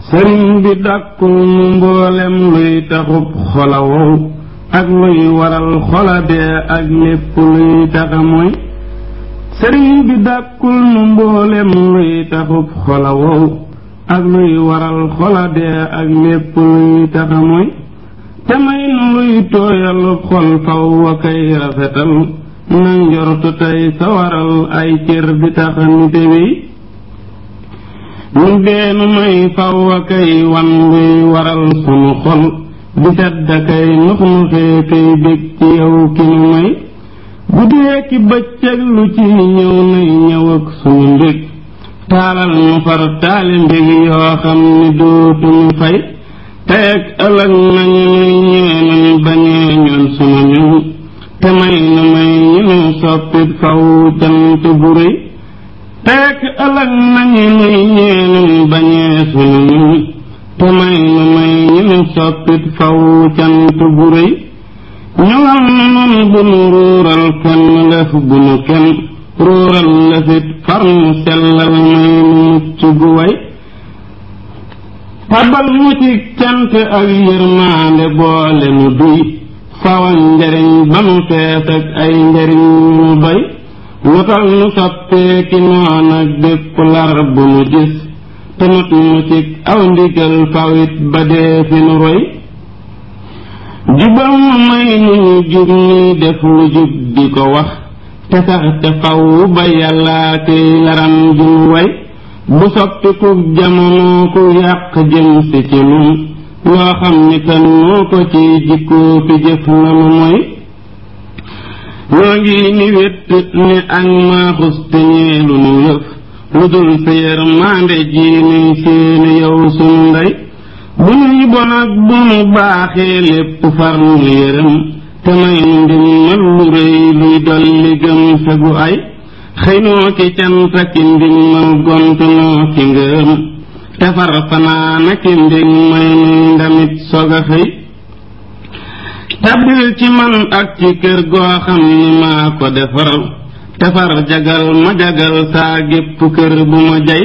sëriñ bi dàkkul mu mboolem luy taxub xola wow ak luy waral xola dee ak lépp luy taxa mooy sëriñ bi dàkkul mu mboolem luy taxub xola wow ak luy waral xola dee ak lépp luy taxa mooy te may nu luy tooyalub xol faw wa kay rafetal na njortu tey sawaral ay cër di taxa nite wi ñu deenu may faw wa kay wan luy waral sunu xol di sedd kay nux nuxee kay bég ci yow ki nu may bu dee ki bëccëg lu ci ñëw nay ñëw ak sunu mbég taalal nu far taali mbég yoo xam ni dootuñu fay tey ak ëllëg nañu nuy ñeenuñ bañee ñoon sunu ñëw te may nu may ñu nu soppit faw cant bu rëy tey ak ëllëg nañu nuy ñeenuñ bañee sunu ñëw te may nu may ñu nu soppit faw cant bu rëy ñëwal nu nun bu nu ruural kenn lëf bu nu kenn ruural lëfit far nu sellal may nu mucc gu way tabal mu ci cant ak yërmaande boole nu duy fawan njariñ ba nu fees ak ay njariñ nu doy wutal nu soppeeki noon ak bépp lar bu nu gis te not nu ci aw ndigal fawit ba dee fi nu roy jubal mu may nu ñu jub ni def lu jub di ko wax te sax te faw ba yàllaa kiy laram ju nu way bu soppi ku jamono ku yàq jëm si ci nun loo xam ni kan moo ko ci jikkoo fi jëf nanu mooy ñoo ngi ni wét ni ak maaxus te ñeelu nu yëf lu dul sa yërmande ji nuy seeni yow sunu ndey bu nuy bon ak bu nu baaxee lépp far nu yërëm te may nu ndimmal lu rëy luy dolli gëm sa gu ay xëy noo ki cant ki ndimmal gont noo ki ngërëm te far fanaana ki ndég may nuy ndamit sog a xëy tabbil ci man ak ci kër goo xam ni maa ko defar te far jagal ma jagal saa gépp kër bu ma jay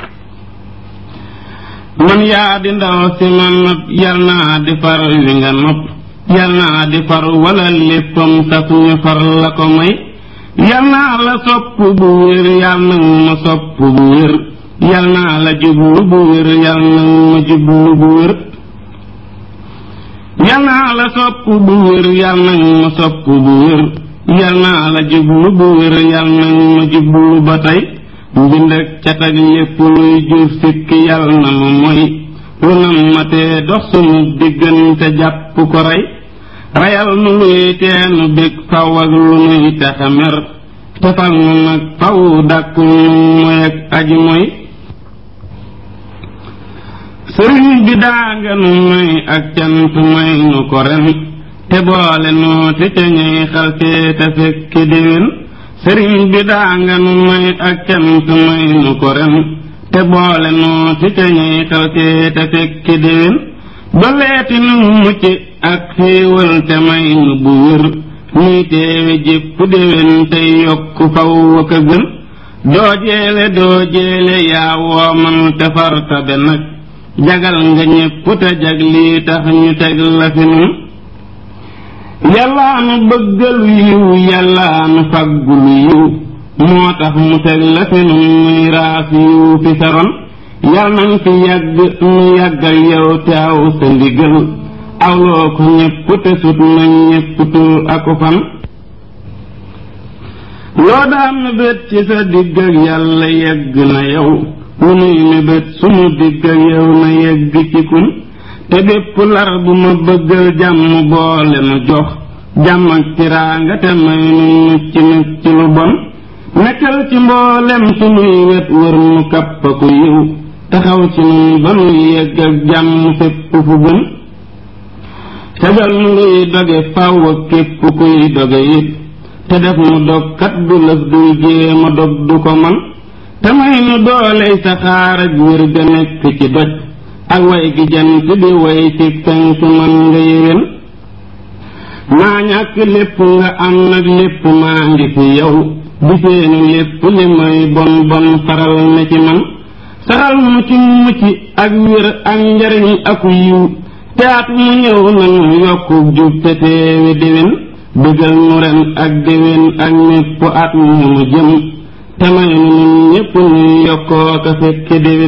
man yaa di ndaw si ma nopp yal naa di far wi nga nopp yal naa di far wala léppam saf ñu far la ko may yal naa la sopp bu wér yal nag ma sopp bu wér yal naa la jublu bu wér yal nag ma jublu bu wér yal naa la sopp bu wér yal nag ma sopp bu wér yal naa la jublu bu wér yal nag ma jublu ba tey mbind ak cat ak lépp luy jur sikk yal na ma moy lu nam ma tee dox sunu diggante jàpp ko rey reyal nu luy teenu bég faw ak lu nuy taxa mer tefal nu nag faw dàkkul nu moy ak aji moy sëriñ bi daa nga nu may ak cant may nu ko ren te boole noo te ca ñuy xaltee te fekki déwén sëriñ bi daa nga nu may ak cant may nu ko ren te boole noo te ca ñuy xaltee te fekki déwén doleeti nu mucc ak xéewal te may nu bu wér nuy teewe jépp déwén tey yokk faw ak a gën doo jeele doo jeele yaa woomal te far tabe nag jagal nga ñépp te jag lii tax ñu teg la fi nun yàllaa nu bëggalu yiw yàllaa nu faggulu yiw moo tax mu teg la fi nun muy raas yiw fi saron yal nañ fi yàgg nu yàggal yow te aw sa ndigal awloo ko ñépp te sut nañ ñépp tur aku fan loo daan mébét ci sa digg ak yàlla yegg na yow lu nuy mébét sunu digg ak yow na yegg ci kun te bépp lar bu ma bëggal jàmm boole nu jox jàmm ak tiraanga te may nu mucc nag ci lu bon nekkal ci mboolem sunuy wet wër nu kappaku yiw taxaw ci nun ba nuy yegg ak jàmm fépp fu gën tegal nu luy doge faw ak képp kuy doge it te def nu dog kat du lëf duy jéema dog du ko man te may nu dooley saxaar ak wér ga nekk ci doj ak way gi jant di way ci penk man nga yéwén maa ñàkk lépp nga am nag lépp maa ngi fi yow di seenu lépp li may bon bon faral na ci man saxal mu ci mucc ak wér ak njariñ aku yiw te at mu ñëw nanu yokku jub te teewi déwén bëggal nu ren ak déwén ak mépp at mu nu jëm te may nu nun ñépp nuy yokkoo ka fekke déwén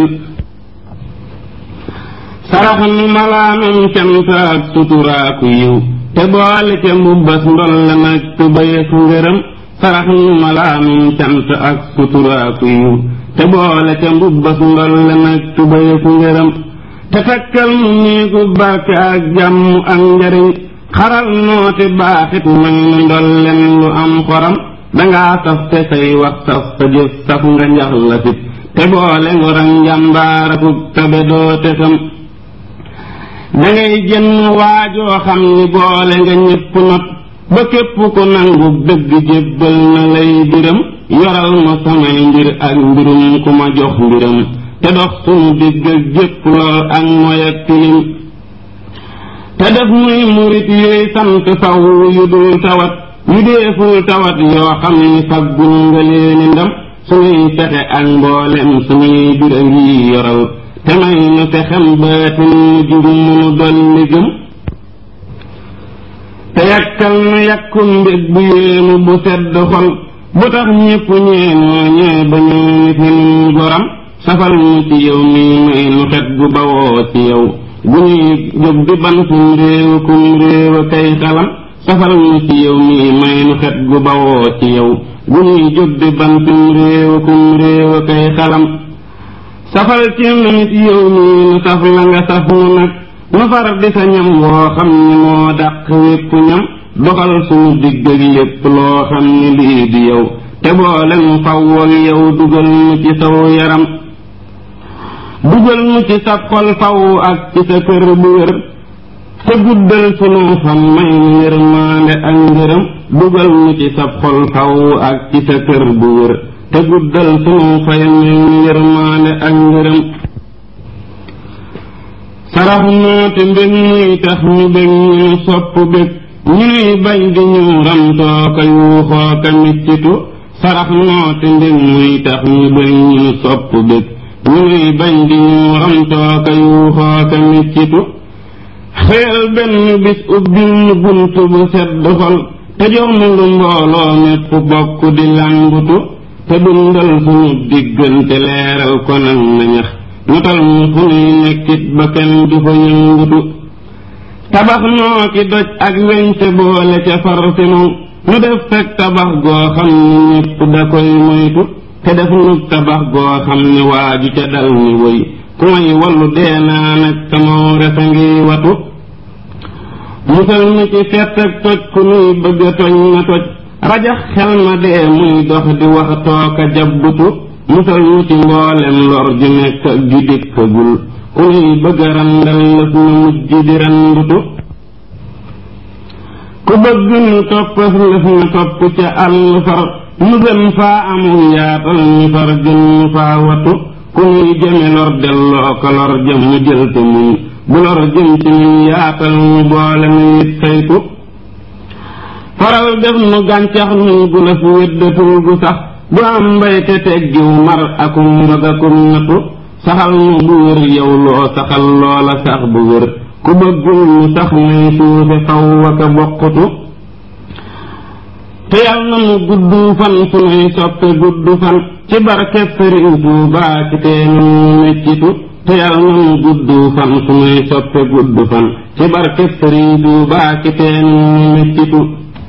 sarax nu malaanum cant ak suturaaku yiw te boole ca mbubbas ndol la nag tubayeku ngërëm sarax nu malaanum cant ak suturaaku yiw te boole ca mbubbas ndol la nag tubayeku ngërëm te takkal nu néegu barke ak jàmm ak njariñ xaral noote baaxit may nu ndol len lu am xoram dangaa saf te say wax saf sa jëf saf nga njax la fit te boole ngor ak njàmbaaraku tabe doote xam dangay jënn waajoo xam ni boole nga ñépp not ba képp ku nangu dëgg jébbal na lay biram yoral ma samay mbir ak mbirum ku ma jox mbiram te dox sunu digg ak jépp lool ak moy ak tilim te def muy murit yuy sant faw yu dul tawat yu deeful tawat yoo xam ni faggul nga leeni ndam suñuy fexe ak mboolem suñuy bir a ngi yoral te may nu fexem baatin mu jub munu dolli gëm te yàkkal nu yàkkum mbég bu yéemu bu sedd xol bu tax ñépp ñeenoo ñee ba ñoo nit nun goram safal nu ci yow mi may nu xet gu bawoo ci yow bu ñuy jóg di bantum réew kum réew a kay xalam safal nu ci yow mi may nu xet gu bawoo ci yow bu ñuy jóg di bantum réew kum réew a kay xalam safal ci nu nit yow mii nu saf la nga saf nu nag nu far di sa ñam woo xam ni moo dàq wépp ñam doxal suñu digg ak lépp loo xam ni lii di yow te boole nu fawwal yow dugal nu ci saw yaram dugal nu ci sa xol faw ak ci sa kër bu wér te guddal sunu fan may nu yërmaande ak ngërëm dugal nu ci sa xol faw ak ci sa kër bu wér te guddal sunu fay may nu yërmaande ak ngërëm sarax noo te mbég muy tax ñu bég ñu sopp bég ñu nuy bañ di ñu ramtoo ka yuuxoo ka miccitu sarax noo te mbég muy tax ñu bég ñu sopp bég ñu nuy bañ di ñu ramtoo ka yuuxoo ka miccitu xëyal benn bis ubbil nu bunt bu sedd xol te jox nu lu mbooloo mépp bokk di làmbutu te dundal sunu diggante leeral ko nag na ñax notal mu fu nuy nekkit ba kenn du fa yëngutu tabax noo ki doj ak weñ te boole ca far sinu nu def fekk tabax goo xam ni ñépp da koy moytu te def nu tabax goo xam ni waaju ca dal ni woy ku may wallu dee naa nag samaw resa ngi watu musal nu ci fett ak toj ku nuy bëgg a toj na toj rajax xel ma dee muy dox di wax tooka jabbutu musal nu ci mboolem lor ju nekk ak ju dikkagul ku nuy bëgg a randal lëf na mujj di randutu ku bëgg nu toppas lëf na topp ca àll far nu gën faa amul yaatal ñu far gën nu faa watu ku nuy jëme lor delloo ko lor jëm mu jël te muñ bu lor jëm ci ñun yaatal ñu boole nu it saytu faral def nu gàncax nun gu la fi wéddatul gu sax bu am mbay te teggiw mar akum mbëgg akum natu saxal nu bu wér yow loo saxal loola sax bu wér ku bëggul nu sax nay suufe faw waka bokkutu te yal na nu gudd fan su nuy soppe gudd fan ci barkeb Sëriñ Tuubaa ci teenu nu meccitu te yal na nu gudd fan su nuy soppe gudd fan ci barkeb Sëriñ Tuubaa ci teenu nu meccitu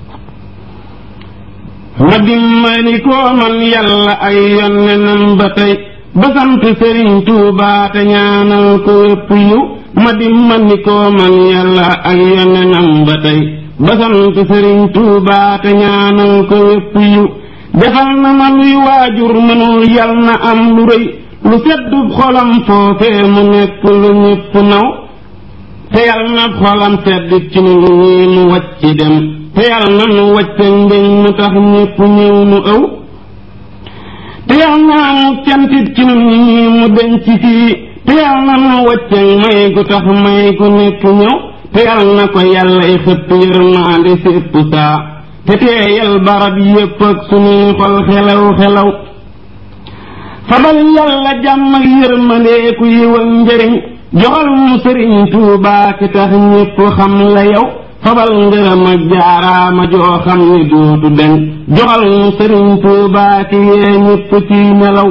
ma dimbali koo man yàlla ay yonnenam ba tey ba sant Sëriñ Tuubaa te ñaanal ko wépp yiw ma dimbali koo man yàlla ay yonnenam ba tey ba sant Sëriñ Tuubaa te ñaanal ko wépp yiw defal na ma luy waajur mënul yal na am lu rëy lu seddu xolam foofee mu nekk lu ñépp naw te yal na xolam seddit ci nu ñii mu wacc dem te yal na nu wacce mbeñ mu tax ñépp ñëw nu ëw te yal na mu cantit ci nu ñii mu denc fii te yal na nu wacce may gu tax may gu nekk ñëw te yal na ko yàllay xëpp yërmaande sépp saa te teeyal barab yépp ak sunuy xol xelaw xelaw fabal yàlla jàmm ak yërmandeeku yiw ak njëriñ joxal mu sëriñ tuubaa ki tax ñépp xam la yow fabal ngërëm ak jaaraama joo xam ni dootu deñ joxal mu sëriñ tuubaa ki yee ñépp ci nelaw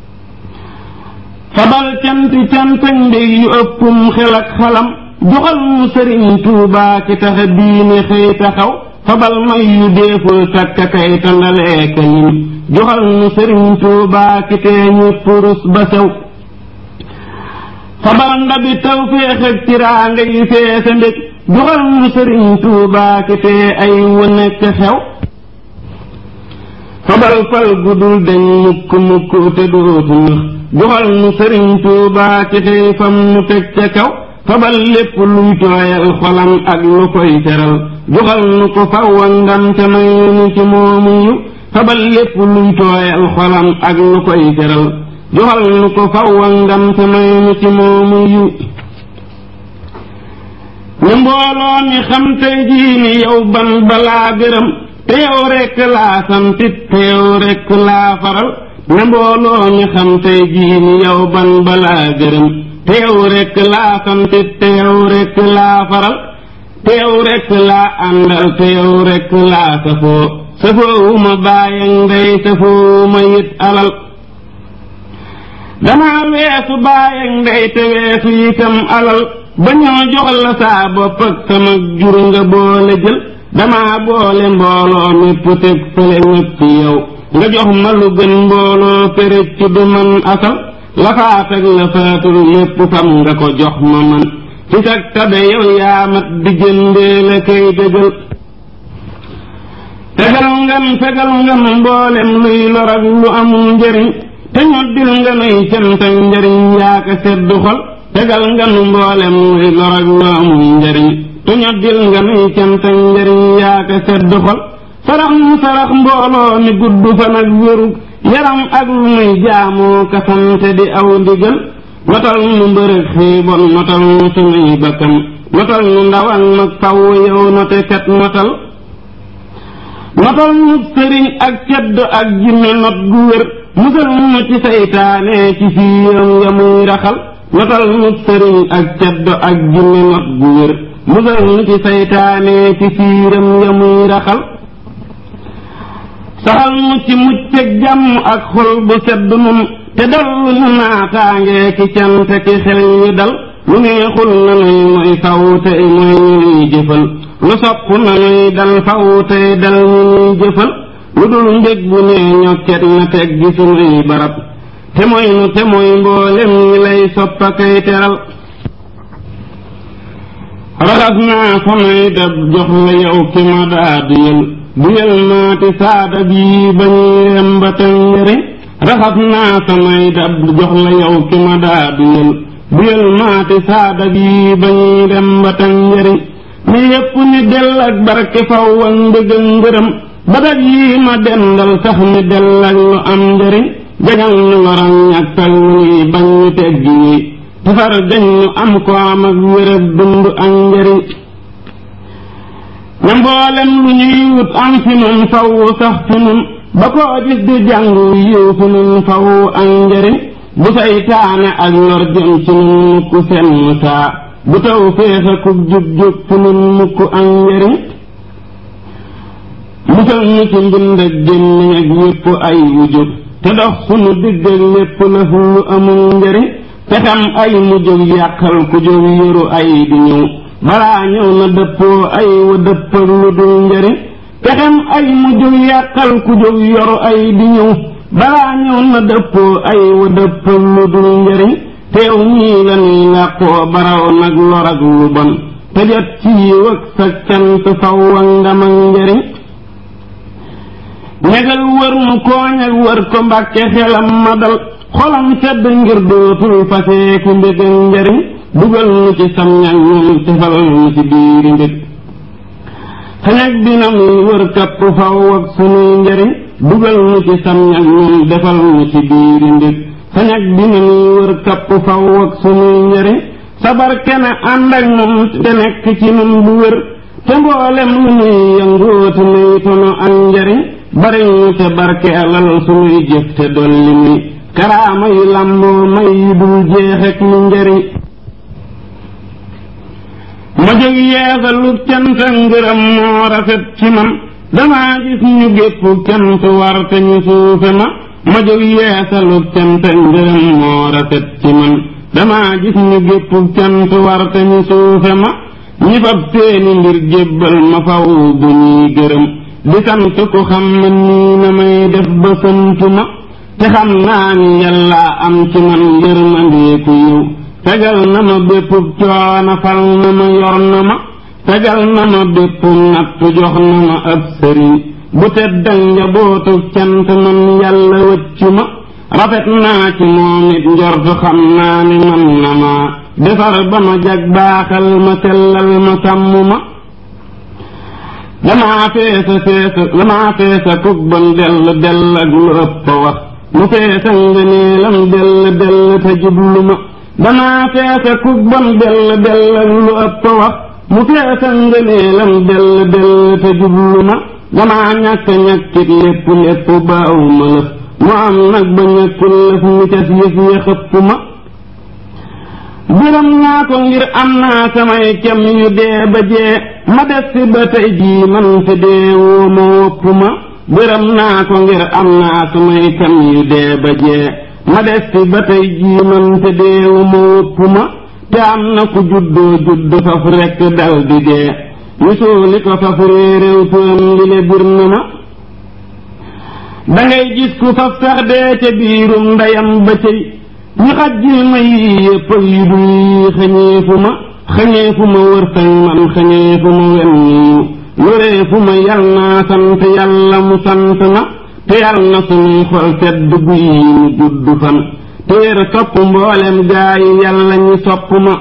fabal canti cant ak mbég yu ëppum xel ak xalam joxal mu sëriñ tuubaa ki tax diine xëy taxaw fabal may yu deeful takka kay tandalee kalim joxal mu sëriñ tuubaa ki tee ñépp rus ba sew fabal ndabi tawféex ak tiraanga yi feese mbég joxal mu sëriñ tuubaa ki tee ay wu nekk xew fabal fal gudul dañ mukk mukk te dootu nëx joxal mu sëriñ tuubaa ki tey fam mu teg ca kaw fabal lépp luy tooyal xolam ak lu koy teral joxal nu ko fawwa ndam te may nu ci moomu yu fabal lépp luy tooyal xolam ak lu koy teral joxal nu ko fawwa ndam te may nu ci moomu yu ñu mbooloo mi xam tey jii ni yow ban balaa gërëm te yow rekk laa santit te yow rekk laa faral ne mbooloo mi xam tey jii ni yow ban balaa gërëm te yow rekk laa santit te yow rekk laa faral te yow rekk laa àndal te yow rekk laa safoo safoowuma bàyyi ndey safoowuma yit alal damaa weesu bàyyi ndey te weesu itam alal ba ñoo jox la saa bopp ak sama jur nga boole jël damaa boole mbooloo mépp teg fële ñëpp ci yow nga jox ma lu gën mbooloo péréj ci du man asal la faat ak la faatul lépp fam nga ko jox ma man ci sag tabe yow yaa mat di jëndee la kay dëggal tegal ngam tegal ngam mboolem luy lor ak lu amul njëriñ te ñoddil nga nuy cant ak njëriñ yaa ko seddu xol tegal nga nu mboolem luy lor ak lu amul njëriñ te ñoddil nga nuy cant ak njëriñ yaa ko seddu xol sarax mu sarax mbooloo mi gudd fan ak wéru yaram ak lu muy jaamoo kasante di aw ndigal notal nu mbërëg xiibon notal nu sunuy bakkan notal nu ndaw ak mag faw yow note kat notal notal nu sëriñ ak cedd ak jinne not gu wér musal nu ci saytaane ci fiiram ya muy raxal notal nu sëriñ ak cedd ak jinne not gu wér musal nu ci saytaane ci fiiram ya muy raxal saxal nu ci mucc ak jàmm ak xol bu sedd nun te dal nu naataange ki cant ki xel yi dal lu neexul na nuy mooy faw tey mooy ñu nuy jëfal lu sopp na nuy dal faw tey dal ñu nuy jëfal lu dul mbég bu nee ñokket na teg gi sunuy barab te mooy nu te mooy mboolem ñi lay soppa kay teral raxas naa samay dab jox la yow ki ma daa duyal duyal maati saada bii ba ñuy dem ba tey njëriñ raxas naa samay dab jox la yow ki ma daa duyal duyal maati saada bii ba ñuy dem ba tey njëriñ ni yépp ni dell ak barke faw ak ndëgg ngërëm ba daj yii ma dendal sax ni dell ak lu am njëriñ jagal nu lorañ ak tal nuy bañ ñu teggi yi tafar dañ ñu am ko am ak wérab dund ak njëriñ ne mboolem lu ñuy wut am fi nun faw sax fi nun ba koo gis di jàng yiw fi nun faw ak njëriñ bu saytaane ak lor jëm ci nun mukk seen saa bu taw féex a kub jub jub fi nun mukk ak njëriñ musal ñu ci mbind ak gémmiñ ak yépp ay wu jóg te dox sunu digg ak lépp lëf lu amul njëriñ te xam ay mu jóg yàqal ku jóg yoru ay di ñëw balaa ñëw na dëppoo ay wa dëppal lu dul njëriñ te xam ay mu jóg yàqal ku jóg yoru ay di ñëw balaa ñëw na dëppoo ay wa dëppal lu dul njëriñ teew ñii la nuy làqoo baraw nag lor ak lu bon te jot ci yiw ak sa cant faw ak ndam ak njëriñ ñegal wër mu kooñ ak wër ko mbàkke xelam ma dal xolam sedd ngir dootul fasee ku mbég ak njëriñ dugal nu ci sam ñag ñun tefal nu ci biiri mbég sañag dina muy wër kapp faw ak sunuy njëriñ dugal nu ci sam ñag ñun defal nu ci biiri mbég sañag dina muy wër kapp faw ak sunuy njëriñ sabar kene ànd ak nun te nekk ci nun bu wér te mboolem lu nuy yëngooti nuy tono ak njëriñ bari ñu te barke alal sunuy jëf te dolli nuy karaama yu làmboo may yu dul jeexek lu njariñ ma jóg yeesalu cant ak ngërëm moo rafet ci man damaa gis ñu gépp cant war te ñu suufe ma ma jóg yeesalu cant ak ngërëm moo rafet ci man damaa gis ñu gépp cant war te ñu suufe ma ñi fab seeni mbir jébbal ma faw bu ñuy gërëm di sant ku xam ne nii na may def ba santu ma te xam naa ni yàlla am ci man yërmandeeku yiw tegal na ma bépp coono fal na ma yor na ma tegal na ma bépp natt jox na ma ab sëriñ bu teddal njabootu cant man yàlla wëccu ma rafet naa ci moom it njort xam naa ni man na ma defar ba ma jag baaxal ma sellal ma sàmm ma damaa feesa feesa damaa feesa kuk bon dell dell ak lu ëpp wax mu feesa ngëneelam dell dell te jublu ma damaa feesa kuk bon dell dell ak lu ëpp wax mu feesa ngëneelam dell dell te jublu ma damaa ñàkk ñàkkit lépp lépp baaw ma lëf mu am nag ba ñàkkul lëf mi cas yëf ya xëpp ma biram naa ko ngir am naa samay kem yu dee ba jee ma des si ba tey jii man te dee woo ma wopp ma biram naa ko ngir am naa samay kem yu dee ba jee ma des si ba tey jii man te dee woo ma wopp ma te am na ku juddoo judd faf rekk dal di dee ñu suuli ko faf réeréew turam li le bir na ma dangay gis ku faf sax dee ca biirum ndeyam ba cëy ñu xajjil ma yii yëpp ak yu dul yi xañeefu ma xañeefu ma wërsëg man xañeefu ma wenn yu wéreefu ma yal naa sant yàlla mu sant ma te yal na sunuy xol sedd guy yi mu gudd fan te wér topp mboolem gaa yi yàlla ñi sopp ma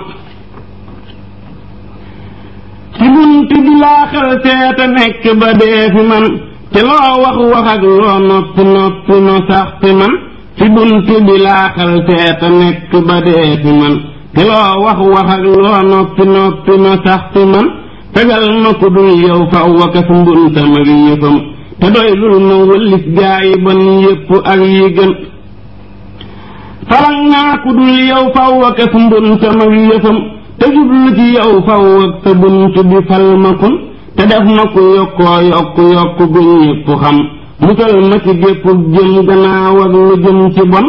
ci bunt bi laa xel seeta nekk ba dee fi man te loo wax wax ak loo noppi noppi no sax fi man ci bunt bi laa xal seeta nekk ba dee fi man te loo wax wax ak loo noppi noppi ma sax fi man tegal ma ku dul yow faw waka fu mbuntam ak yëfam te doy lul ma wëllis gaa yi bon yépp ak yi gën faral naa ku dul yow faw waka fu mbuntam ak yëfam te jublu ci yow faw ak sa bunt bi fal ma kun te def ma ku yokkoo yokku yokku gu ñépp xam musal ma ci gépp jëm gannaaw ak lu jëm ci bon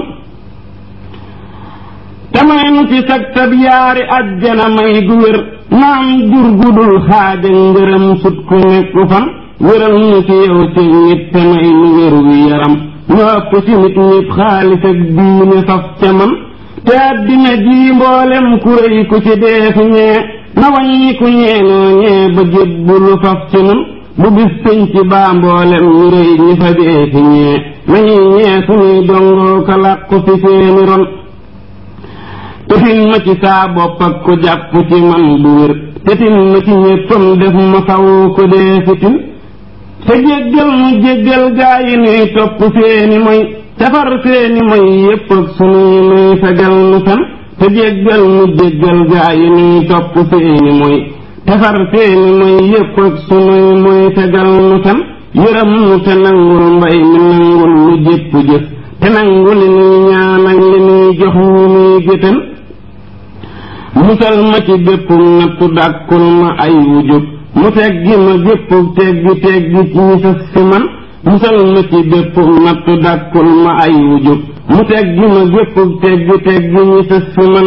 te may nu ci sag tab yaari ajjana may gu wér naam jur gudul xaaja ngërëm sut ku nekku fan wéral nu ci yow ci nit te may nu wér wi yaram ñu ëpp ci nit ñépp xaalis ak diine faf ca man te àddina ji mboolem ku rëy ku ci dee fi ñee na wàññi ku ñeenoo ñee ba jébbulu faf ci nun bu bis peñ ci baa mboolem ñu rëy ñi fa dee fi ñee nañuy ñee suñuy dongoo ka làqu fi seeni ron tefin ma ci saa bopp ak ko jàpp ci man bu wér tefin ma ci ñéppam def ma faw ko dee fitin te jéggal mu jéggal gaa yi nuy topp seeni moy tafar seeni moy yépp ak sunuy nuy fegal nu fen te jéggal mu jéggal gaa yi nuy topp seeni moy tafar seeni moy yépp ak sunuy moy fegal nu fen yërëm nu te nangul mbay mi nangul lu jépp jëf te nangu li nuy ñaan ak li nuy jox ñu nuy géttan musal ma ci bépp nattu dàkkul ma ay wujub mu teggi ma bépp teggi teggi ci ñi sës fi man musal ma ci bépp nattu dàkkul ma ay wujub mu teggi ma bépp teggi teggi ñi sës fi man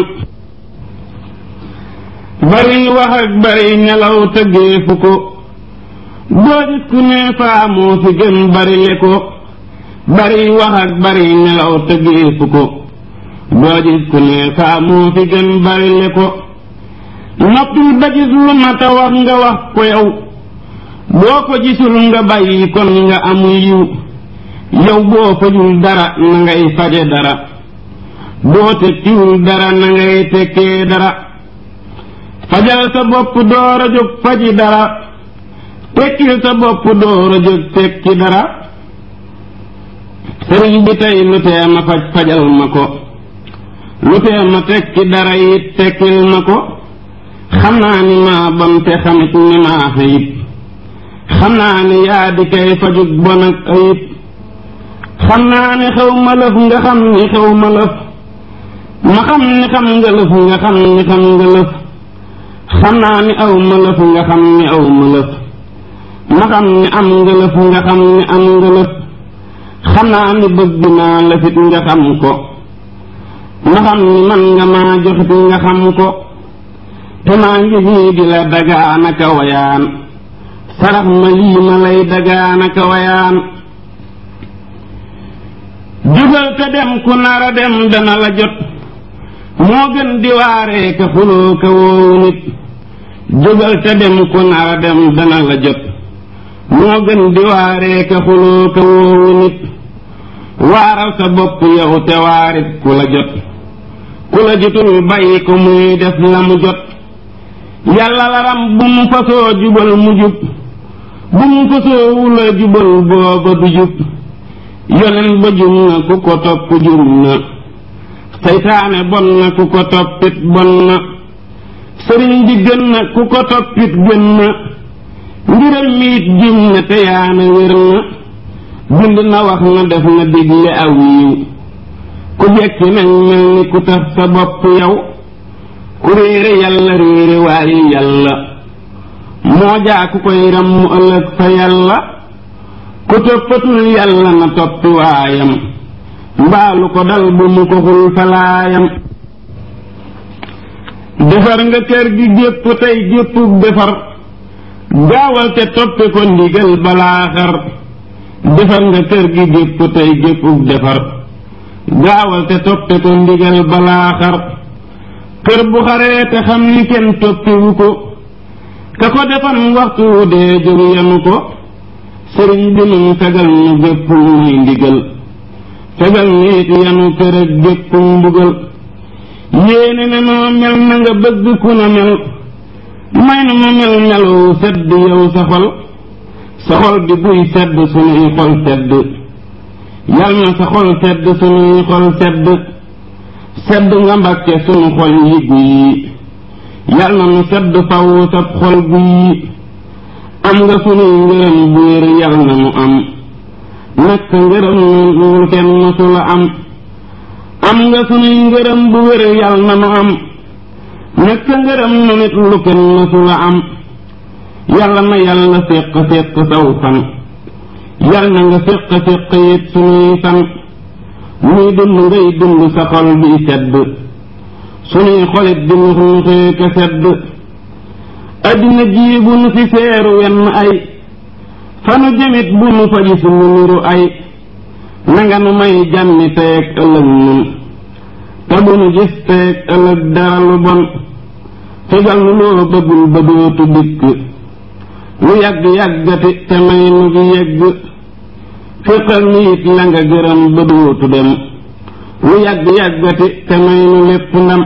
bari wax ak bari nelaw tëggeefu ko doo gis ku ne faa moo fi gën bari le ko bari wax ak bari nelaw tëggeefu ko doo gis ku ne faa moo fi gën bari le ko noppil ba gis lu mata wax nga wax ko yow boo ko gisul nga bàyyi kon nga amu yiw yow boo fajul dara na ngay faje dara boo tekkiwul dara na ngay tekkee dara fajal sa bopp door a jóg faji dara tekkil sa bopp door a jóg tekki dara sëriñ bi tey lu tee ma faj fajal ma ko lu tee ma tekki dara it tekkil ma ko xam naa ni maa bon te xamit ni maa xayib xam naa ni yaa di kay fajug bon ak ayib xam naa ne xew ma lëf nga xam ni xew ma lëf ma xam ni xam nga lëf nga xam ni xam nga lëf xam naa ni aw ma lëf nga xam ni aw ma lëf ma xam ni am nga lëf nga xam ni am nga lëf xam naa ni bëgg naa lëfit nga xam ko ma xam ni man nga maa joxit nga xam ko te maa ngi nii di la dagaanaka wayaan sarax ma lii ma lay dagaanaka wayaan jógal te dem ku nar a dem dana la jot moo gën di waaree ka xuloo ka woowu nit jógal te dem ku nar a dem dana la jot moo gën di waaree ka xuloo ka woowu nit waaral sa bopp yow te waarit ku la jot ku la jotul bàyyi ko muy def la mu jot yàlla la ram bu mu fasoo jubal mu jub bu mu fasoo wula jubal booba du jub yonen ba jum na ku ko topp jum na seytaane bon na ku ko toppit bon na sëriñ bi gën na ku ko toppit gën na mbiram miit jum na te yaana wér na bind na wax na def na digle aw yiw ku jekki nañ mel ni ku tax sa bopp yow ku réere yàlla réere waaye yàlla moo jaa ku koy ram mu ëllëg fa yàlla ku toppatul yàlla na toppi waayam mbaalu ko dal bu mu ko xul falaayam defar nga kër gi gépp tey géppug defar gaawal te toppi ko ndigal balaa xar defar nga kër gi gépp tey géppug defar gaawal te toppi ko ndigal balaa xar kër bu xaree te xam ni kenn toppiwu ko ka ko defan waxtu wu dee jóg yanu ko sëriñ bi nun fegal nu gépp muy ndigal fegal nu it yanu kër ak gépp mbugal yéene ne noo mel na nga bëgg ku na mel may na nu mel melu sedd yow sa xol sa xol bi buy sedd sunuy xol sedd yal na sa xol sedd sunuy xol sedd sedd nga mbàkke sunu xol yi guy yal na nu sedd faw sab xol guy am nga sunuy ngërëm bu wér yal na nu am nekk ngërëm nu kenn mësula am am nga sunuy ngërëm bu wér yal na nu am nekk ngërëm nu nit lu kenn mësula am yàlla na yàlla séq séq saw fan yal na nga séq séq it sunuy fan muy dund ngay dund sa xol bi sedd sunuy xolit di nux nuxee ka sedd addina jii bu nu fi seeru wenn ay fanu jëmit bu nu fa gis lu niru ay nanga nu may jàmmi teeg ëllëg nun te bu nu gis teeg ëllëg dara lu bon fegal nu loo bëggul ba dootu dikk lu yàgg yàggati te may nu gi yegg féqal nu it la nga gërëm ba dootu dem lu yàgg yàggati te may nu lépp ndam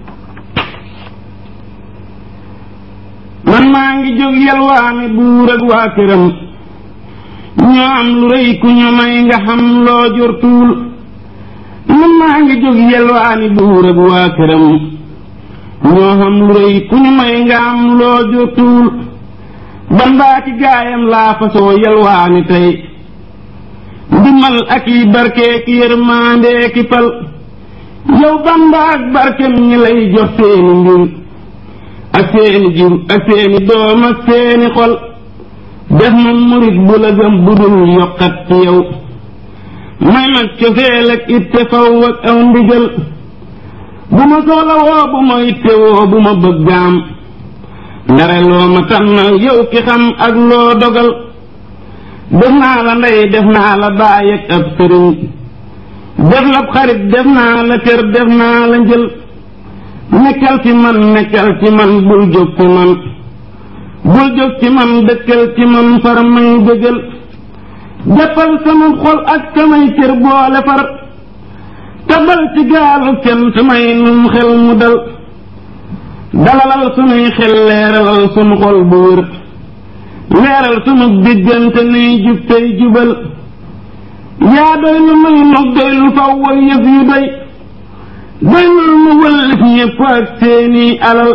man maa ngi jóg yalwaani buur ak waa këram ñoo am lu rëy ku ñu may nga xam loo jortuul man maa ngi jóg yalwaani buur ak waa këram ñoo xam lu rëy ku ñu may nga am loo jortuul banbaa ci gaayam laa fasoo yalwaani tey ndimal ak yi barkee ki yërmaandee ki pal yow bamba ak barkem ñi lay jox seeni mbir ak seeni jur ak seeni doom ak seeni xol def ma murit bu la gëm bu dul yokkat ci yow may mag cofeel ak itte faw ak aw ndigal bu ma soxla woo bu ma itte woo bu ma bëggaam ndare loo ma tànnal yow ki xam ak loo dogal def naa la ndey def naa la baay ak ab sëriñ def la xarit def naa la kër def naa la njël nekkal ci man nekkal ci man bul jóg ci man bul jóg ci man dëkkal ci man far may dëggal jàppal sama xol ak samay cër boole far tabal ci gaalu cant may num xel mu dal dalalal sunuy xel leeralal sunu xol bu wér leeral sunu diggante nuy jub tey jubal yaa doy lu may nog doy lu faw wa yëf yu doy doy lu mu wëllif ñépp ak seeni alal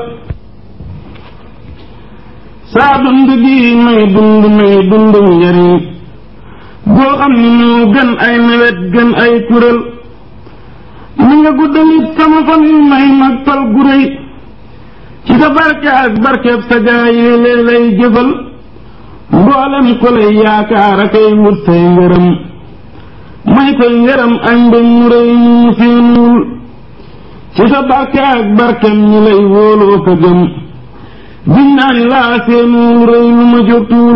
saa dund gi may dund may dund njariñ boo xam ni moo gën ay nawet gën ay kuréel ni nga guddalit sama fan yu may mag fal gu réy ci sa barke ak barkeb sa gaa yi lee lay jëfal mboolem ko lay yaakaar a kay wut say ngërëm may koy ngërëm ak mbég mu réy mu séenuwul ci sa barke ak barkem ñi lay wóoloo ko gëm biñ naa ni laa séenuwul réy lu ma jotuwul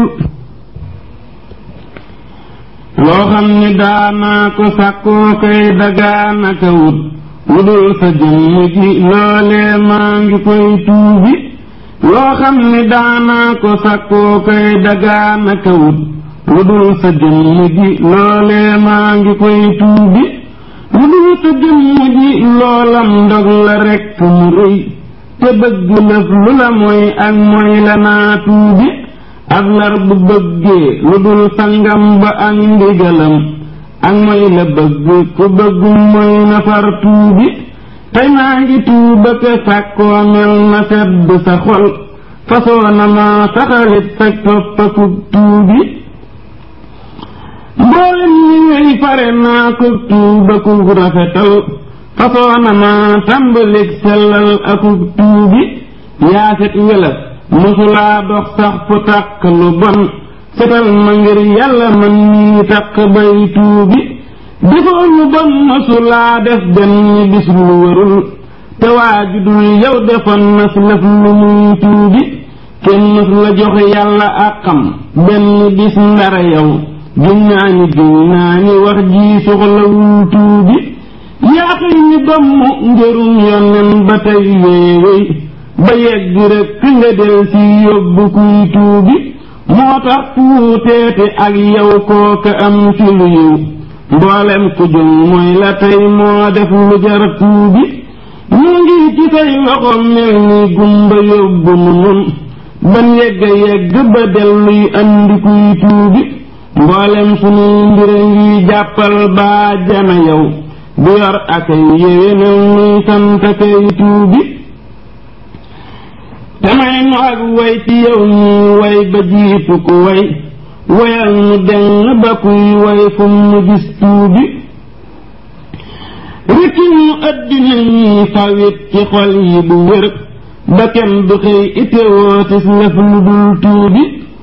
loo xam ni daanaa ko sàkkoo kay dagaana ka wut lu dul sa jëmm ji loolee maa ngi koy tuubi loo xam ni daanaa ko sàkkoo kay dagaana ka wut lu dul sa jëmm ji loolee maa ngi koy tuubi lu dul sa jëmm ji loolam ndog la rekk mu rëy te bëgg lëf lu la mooy ak mooy la naa tuubi ab lar bu bëggee lu dul sangam ba ak ndigalam ak mooy la bëgg ku bëgg mooy na far tuubi tey maa ngi tuuba ke sàkkoo mel na sedd sa xol fasoo na ma saxalit sa toppakub tuubi mboolem ñi ngay fare naa ko tuuba ku rafetal fasoo na ma tàmbalik sellal akub tuubi yaaset welas mosulaa dox sax fu tàq lu bon setal ma ngir yàlla man nii taq bay tuubi defoo lu bon mosulaa def benn bis lu warul te waaju dul yow defoon na si lëf lu muy tuubi kenn mos la jox yàlla àqam benn bis ndara yow giñ naa ni giñ naa ni wax ji soxlawul tuubi yaa xëy ni domm njërum yonnen ba tey wéewéy ba yegg rek nga del si yóbbu kuy tuubi moo tax tuuteete ak yow kooka am ci lu yiw mboolem ku jëm mooy la tey moo def lu jar tuubi ñu ngi ci say loxo mel ni gumba yóbbu nu nun ban yegg yegg ba delluy andi kuy tuubi mboolem sunuy mbir ngi jàppal baa jana yow bu yor akay yéwénal nuy sant kay tuubi damay nu ak way ci yow ñuy way ba jiitu ku way wayal nu deng ba kuy way fu mu gis tuubi rikki ñu addina ñuy fawit ci xol yi bu wér ba kenn du xëy itewoo tis lëf lu dul tuubi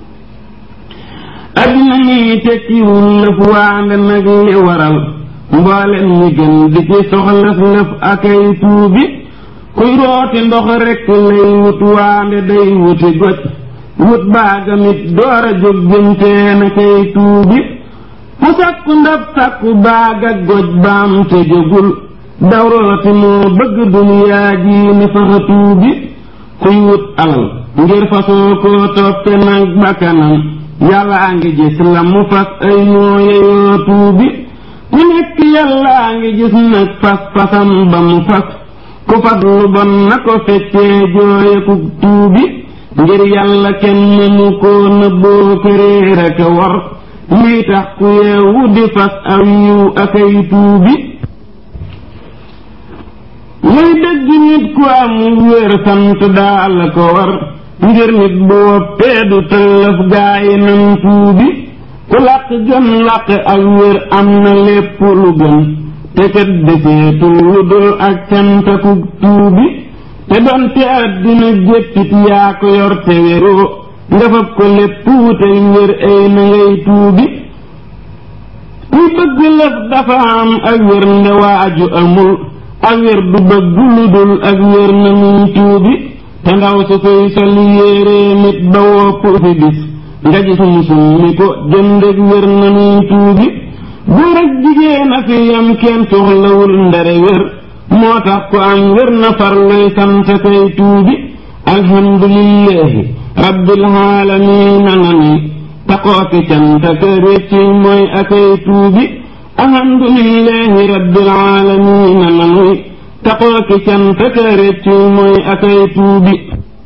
addina ñuy tekkiwul lëf waande nag li waral mboolem ñi gën di ci soxlaf lëf akay tuubi kuy rooti ndox rekk lay wut waande day wuti goj wut baagamit door a jóg jëmteen a kay tuubi mu sàkku ndab sàkku baag ak goj baam te jógul daw rooti moo bëgg duniyaa ji ni faxa tuubi kuy wut alal ngir fasoo koo toppe nag bakkanam yàllaa ngi gis la mu fas ay ñoo yeyoo tuubi ku nekk yàllaa ngi gis nag fas fasam ba mu fas ku fas lu bon na ko feccee jooye ku tuubi ngir yàlla kenn mënu koo nëbboo këréer ak war lii tax ku yeewu di fas aw yiw akay tuubi muy dëgg nit ku am wér sant daal ko war ngir nit bu woppee du tëllëf gaayi nan tuubi ku làq gën làq ak wér am na lépp lu gën te kat deseetul lu dul ak cantakuk tuubi te donte àddina jéppit yaa ko yor te wéroo nga fab ko lépp wutey wér ay na ngay tuubi kuy bëgg lëf dafa am ak wér nde waaju amul ak wér du bëgg lu dul ak wér na muy tuubi te ndaw su koy sol yéeree nit ba wopp fi bis nga gis mu summi ko jëndeg wér na muy tuubi góor ak jigéen a fi yam kenn soxlawul ndare wér moo tax ku am wér na farluy sant kay tuubi alhamdulillahi rabbil aalamiina na ni taxoo ki cant ka récci mooy akay tuubi alhamdulillahi rabbil aalamiina na ni taxoo ki cant ka récci mooy akay tuubi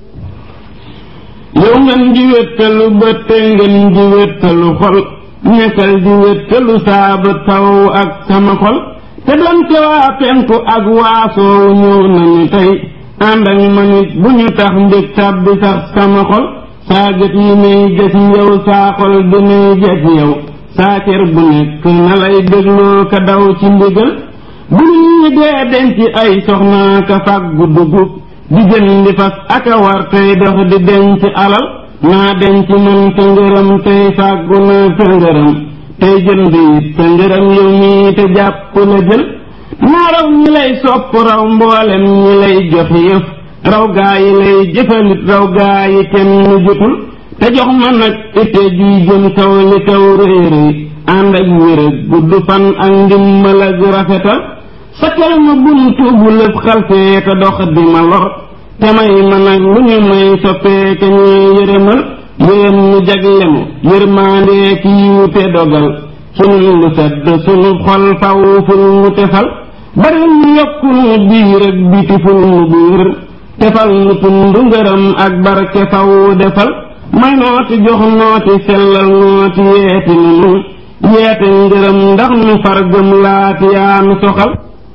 yow ngeen ji wéttalu bët te ngeen ji wéttalu xol nekkal ji wéttalu saaba taw ak sama xol te doonte waa penku ak waasoowu ñëw nañu tey ànd ak ma nit bu ñu tax mbég tàbbi sax sama xol saa gët yi may gës yow saa xol bi may gës yow saa cër bu nekk na lay dégloo ka daw ci ndigal bu ñu dee denc ay soxna ka fàggu dugub di jëndi fas aka war tey dox di denc alal naa denc man sa ngërëm tey fàggu naa sa ngërëm tey jënd it sa ngërëm yow mii te jàpp la jël naa raw ñi lay sopp raw mboolem ñi lay jox yëf raw gaa yi lay jëfalit raw gaa yi kenn jotul te jox ma nag ite juy jëm kaw li kaw rëy rëy ànd ak wér ak gudd fan ak ndimmal ak rafetal sakkal ma buntu bu lëf xalfee te dox di ma lor te may ma nag lu ñu may soppee ka ñuy yërëmal yërëm ñu jagle mu yërmaandee ki yiw te dogal sunu lu sedd sunu xol faw ful mu tefal bari ñu yokku nu biir ak biti ful mu biir tefal nu tund ngërëm ak barke faw defal may nooti jox nooti sellal nooti yeeti nunu yeete ngërëm ndax nu far gëm laati yaa nu soxal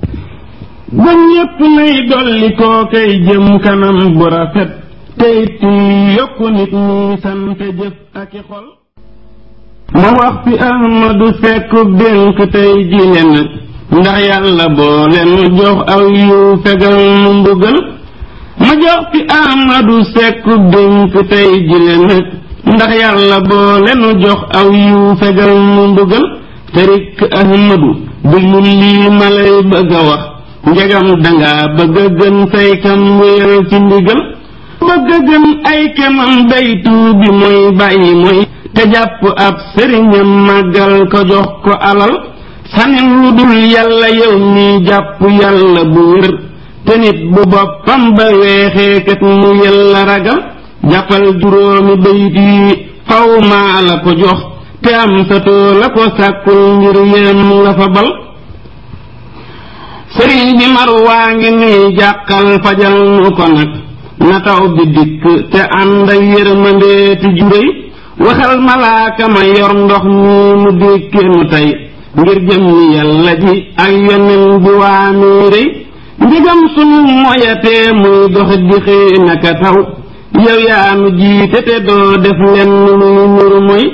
ba ñépp nay dolli koo kay jëm kanam bu rafet tey tii yokku nit ñi sant jëf ak i xol ma wax fi ahmadu fekku dénk tey jile nag ndax yàlla boole nu jox aw yiw fegal nu mbugal ma jox fi ahmadu sekku dénk tey jile nag ndax yàlla boole nu jox aw yiw fegal nu mbugal te rikk ahmadu déglu lii ma lay bëgg a wax njegam danga bëgg a gën say kam wéeral ci ndigal bëgg a gën ay kemam day tuubi mooy bàyyi mooy te jàpp ab sëriñam màggal ko jox ko alal sanin lu dul yàlla yow mi jàpp yàlla bu wér te nit bu boppam ba weexee kat mu yàlla ragal jàppal juróomi bayit yi faw maa la ko jox te am sa too la ko sàkkul ngir yéem nga fa bal sëriñ bi mar waa ngi nuy jàqal fajal nu ko nag na taw bi dikk te ànd ak yërmandeeti juréy waxal malaaka ma yor ndox mi mu dékkee nu tey ngir jëm ni yàlla ji ak yonen bi waa nuy rëy ndigam sunu moyatee muy dox di xëy naka taw yow yaa nu jiite te doo def lenn luy nuru moy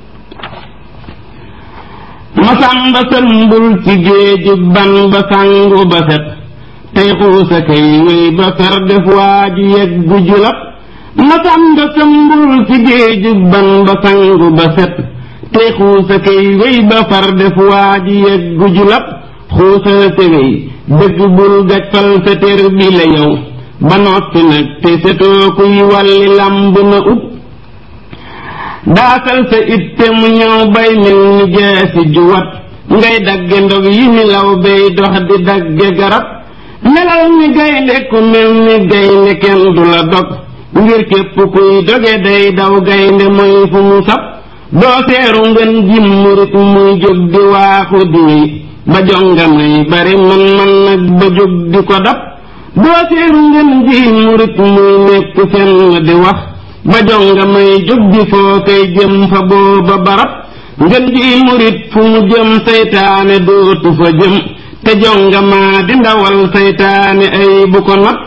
masamba sëmbul ci géeju ban ba sangu ba set tey xuusa kay wéy ba fer def waa ji yeggu julab masamba sëmbul ci géeju ban ba sangu ba set tey xuusa kay wéy ba far def waa ji yeggu julab xuusal te wéy dëgg bul gàccal sa tér bi la yow ba noppi nag te setoo kuy wàlli làmb na ub daasal sa itte mu ñëw bay mel ni jeesi juwat ngay dagge ndog yi ni law bay dox di dagge garab melal ni gaynde ku mel ni gaynde kenn du la dog ngir képp kuy doge day daw gaynde mooy fu mu sab doo seeru ngën jim murit muy jóg di waaxu di wéy ba jonga may bari man man nag ba jóg di ko dab doo seeru ngën ji murit muy nekk fenn di wax ba jonga may jóg di foo kay jëm fa booba barab ngën ji murit fu mu jëm saytaane dootu fa jëm te jonga maa di ndawal saytaane ay bu ko nat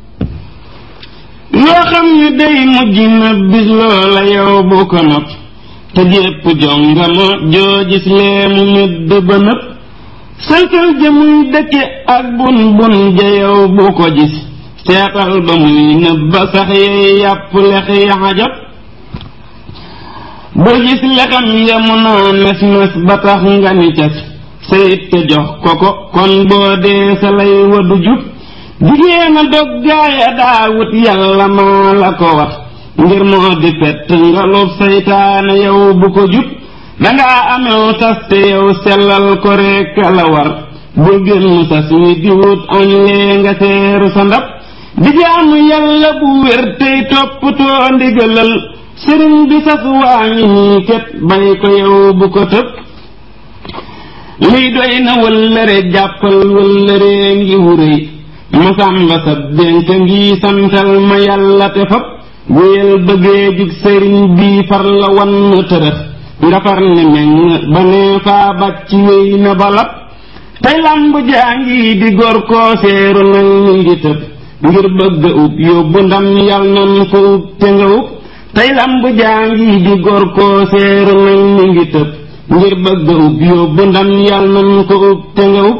loo xam ni day mujj na bis loola yow bu ko not te jépp jonga ma joo gis lee mu medd ba nëpp sëlsël ja muy dëkke ak bun bun ja yow bu ko gis seetal ba muy nëb ba sax yey yàpp lex ya xajab ba gis lexam ya mu naa mes mes ba tax nga ni cas sayit te jox ko ko kon boo dee sa lay wadu jub jigéen a dog gaaya daawut yàlla maa la ko wax ngir moo di fett ngalub saytaane yow bu ko jub dangaa amew sas te yow sellal ko rekk la war bul génn sas wi di wut añ lee nga seeru sa ndab di jaamu yàlla bu wér tey toppatoo ndigalal sëriñ bi sas waa ngi nii ket bay ko yow bu ko tëb lii doy na wëllëre jàppal wëllëree ngi wuréy masamba sa dénk ngi santal ma yàlla te fab wéyal bëggee jug sëriñ bii far la wan tërëf nga far ne meng ba nee faa bàcc wéy na balab tey lamb jaa ngi di gor koo seeru nag mi ngi tëb ngir bëgg ub yóbbu ndam yal nan ko ub te nga ub tey lamb jaa ngi di gor koo seeru nag mi ngi tëb ngir bëgg ub yóbbu ndam yàlla nañu ko ub te nga ub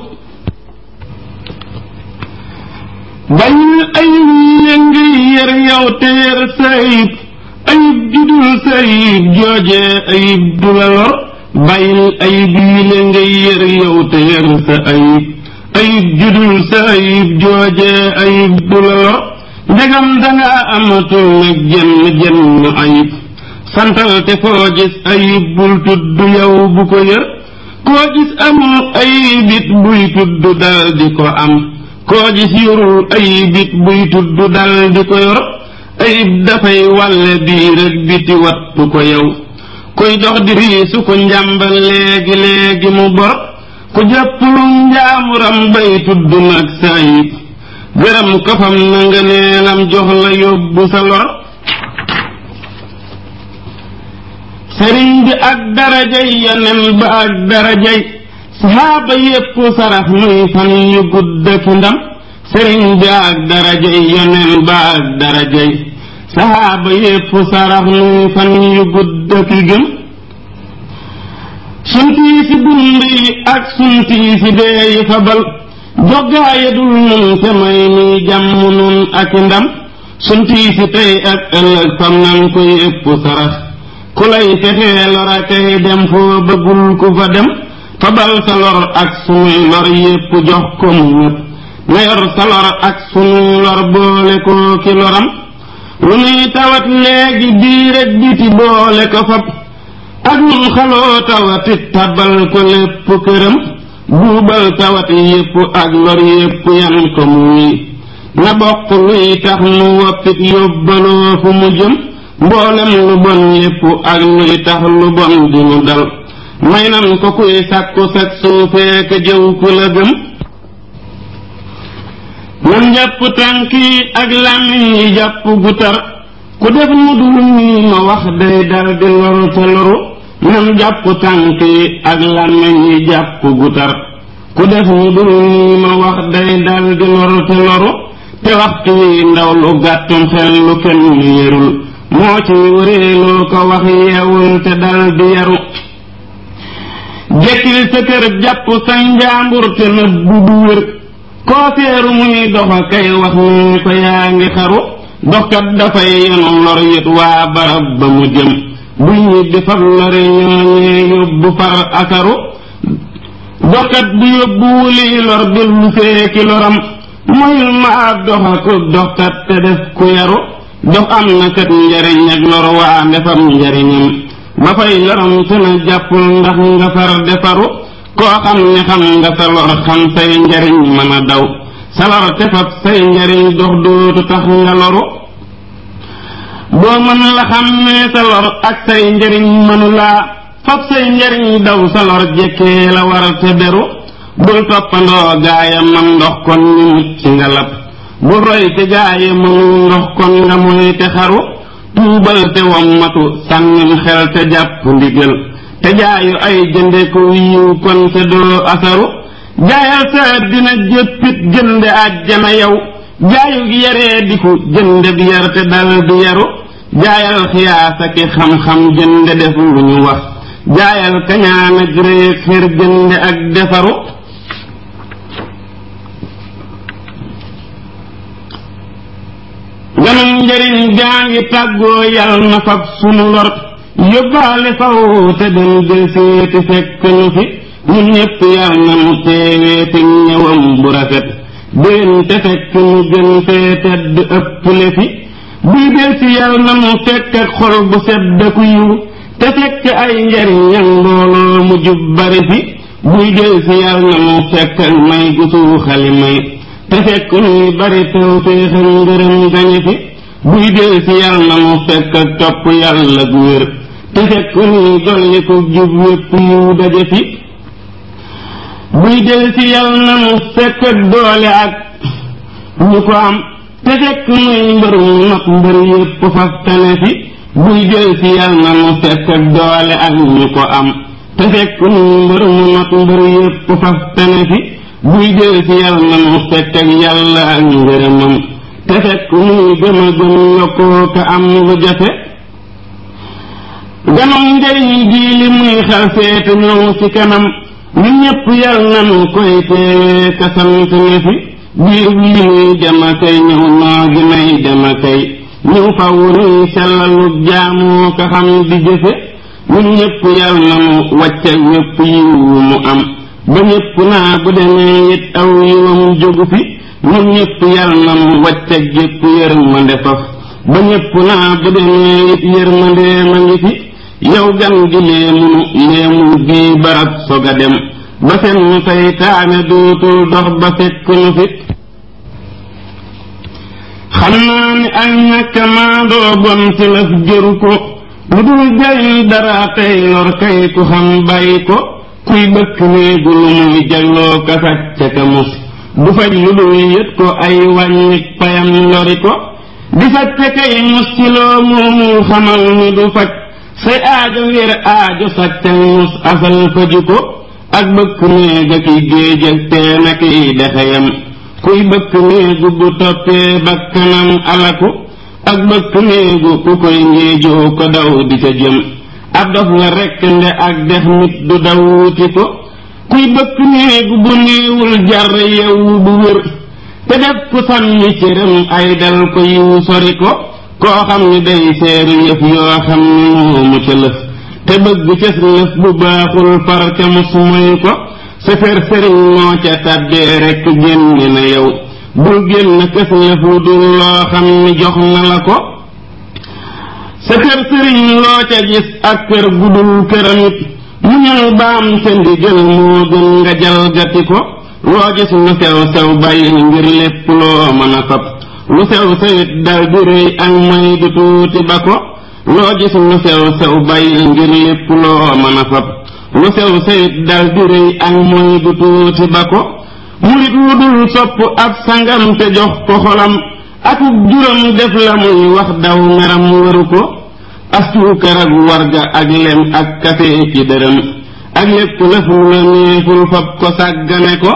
bañul ayib yi ngi yër yow te yër sa ayib ayib judul sa ayib jooje ayib du la lor bàyyil ayib yi la ngay yër yow te yër sa ayib ayib judul sa ayib jooje ayib du la lor ndegam danga amatul nag jenn jenn ayib santal te foo gis ayib bul tudd yow bu ko yër koo gis amul ayib it buy tudd dal di ko am koo gis yorul ayib it buy tudd dal di ko yor ayib dafay wàlle biir ak biti wattu ko yow kuy dox di riisu ko njàmbal léegi léegi mu bor ku jàppulu njaamuram bay tudd nag sa ayib gërëm ko fam na nga neelam jox la yóbbu sa lor sëriñ bi ak darajay yonen ba ak darajay saxaaba yépp sarax muy fan yu gudd ki ndam sëriñ bi ak darajay yonen ba ak darajay saxaaba yépp sarax muy fan yu gudd ki gëm suntii si dund yi ak suntii si dee yi fabal joggaaya dul nun te may nuy jàmm nun ak ndam suntii si tey ak ëllëg fam nan ko yépp sarax ku lay fexee lora kay dem foo bëggul ku fa dem fabal sa lor ak sunuy lor yépp jox ko mu ñépp na yor sa lor ak sunuy lor boole koo ki loram lu nuy tawat léegi biir ak biti boole ko fab ak nun xaloo tawatit tabal ko lépp këram buubal tawat yépp ak lor yépp yan ko muy na bokk luy tax nu woppit yóbbaloo fu mu jëm mboolem lu bon yépp ak luy tax lu bon di nu dal may nan ko kuy sàkku sag suufee ka jëw ku la gëm nan jàpp tànk yi ak làmmiñ yi jàpp gu tar ku def mu dul nii ma wax day dal di loru te loru nan jàpp tànk yi ak làmmiñ yi jàpp gu tar ku def mu dul nii ma wax day dal di loru te loru te waxtu wi ndaw lu gàttum xel lu kenn yërul moo ci wëreeloo ko wax yeewul te dal di yaru jekkil sa kër jàpp sa njaambur te nëbbu bu wér koo seeru muy doxa kay wax ni ko yaa ngi xaru doxkat dafay yenu lor yit waa barab ba mu jëm bu ñibbi fab lori ñooñee yóbbu far akaru doxkat bu yóbbu wuli lor bil lu feeki loram moyul ma ab doxa ku doxkat te def ku yaru dox am na kat njariñ ak lor waa ndefam njariñam ba fay loram te na jàppul ndax nga far defaru koo xam ne xam nga sa lor xam say njariñ mën a daw sa lor te fab say njariñ dox dootu tax nga loru boo mën la xam ne sa lor ak say njariñ mënu laa fab say njariñ daw sa lor jekkee la war te beru bul toppandoo gaaya man ndox kon ni mucc nga lab bul roy te gaaya mënu ndox kon nga moy te xaru tuubal te wommatu sànnim xel te jàpp ndigal te jaayu ay jënde ko yiw kon te doo asaru jaayal sa dina jëppit jënde àjjana yow jaayu gi yaree diku jënde bi yar te dal di yaru jaayal xiyaasa ki xam-xam jënde def lu ñu wax jaayal kañaan ak réeg xër jënde ak defaru ganum njëriñ gaa ngi tàggoo yal na fab sunu lor yóbbaale faw te dem jël seeti fekk ñu fi ñun ñépp yal na mu teewee fi ñëwam bu rafet déen te fekk ñu gën fee tedd ëpple fi buy del si yal na mu fekk ak xol bu sedd ku yiw te fekk ay njariñam mbooloo mu jub bari fi buy del si yal na mu fekk ak may gu suuxali may te fekk ñuy bari tew féexal ngërëm gañe fi buy del si yal na mu fekk ak topp yàlla gu wér te fekk ñuy dolli ko jub wépp yiw daje fi buy del si yal na mu fekk ak doole ak ñu ko am te fekk muy mbërum not mbër yépp faf tane fi buy del si yal na mu fekk ak doole ak ñu ko am te fekk muy mbërum not mbër yépp faf tane fi buy del si yal na mu fekk ak yàlla ak ngërëmam te fekk muy gëm a gëm yokkoo ka am lu jafe ganum njariñ jii li muy xal seete ñëw ci kanam ñu ñépp yal nanu koy teewee kasant ne fi biir bi muy dema kay ñëw noo gi nay dema kay ñëw faw nuy sellalu jaamoo ka xam di jëfe ñun ñépp yal nanu wàcce wépp yiw mu am ba ñépp naa bu demee it aw yiwam jógu fi ñun ñépp yal nanu wàcce jépp yërmande faf ba ñépp naa bu demee it yërmande ma ngi fi yow gan gi léemunu léemul bii barab sog a dem ba seen saytaane dootul dox ba fekk nu fit xam naa ni ak ñàkk maa doo bon ci lëf jëru ko lu dul jariñ dara tey lor kay ku xam bàyyi ko kuy bëkk néegu lu muy jagloo ka sàcc ka mus du faj lu dul yët ko ay wàññi payam lori ko di sàcc kay mus ci loo moomul xamal ni du faj say aajo wér aajo sàccan mus asal faju ko ak bëkk néega ki géej ak teen ak i dexeyam kuy bëkk néegu bu toppee bakkanam alaku ak bëkk néegu ku koy ngéejoo ko daw di ca jëm ab dof nga rekk nde ak dex nit du daw wuti ko kuy bëkk néegu bu néewul jar yow bu wér te def ku sànni cëram ay dal ko yiw sori ko koo xam ni day seeru yëf yoo xam ni moomu ca lëf te bëgg cës lëf bu baaxul far ca mus moy ko sa kër sëriñ moo ca tàbbee rekk génne na yow bul génn kës lëf lu dul loo xam ni jox na la ko sa kër sëriñ loo ca gis ak kër gudul këramit mu ñëw baam sa ndigal moo gën nga jalgati ko loo gis lu sew sew bàyyi ngir lépp loo mën a fab lu sew sewit dal di rëy ak may du tuuti ba ko loo gis lu sew sew bàyyi ngir lépp loo mën a fab lu sew sewit dal di rëy ak moy du tuuti ba ko murit wu dul sopp ab sangam te jox ko xolam akub juram def la muy wax daw meram waru ko astuukar ak warga ak lem ak kafe ki dërëm ak lépp lëf lu la neeful fab ko sàggane ko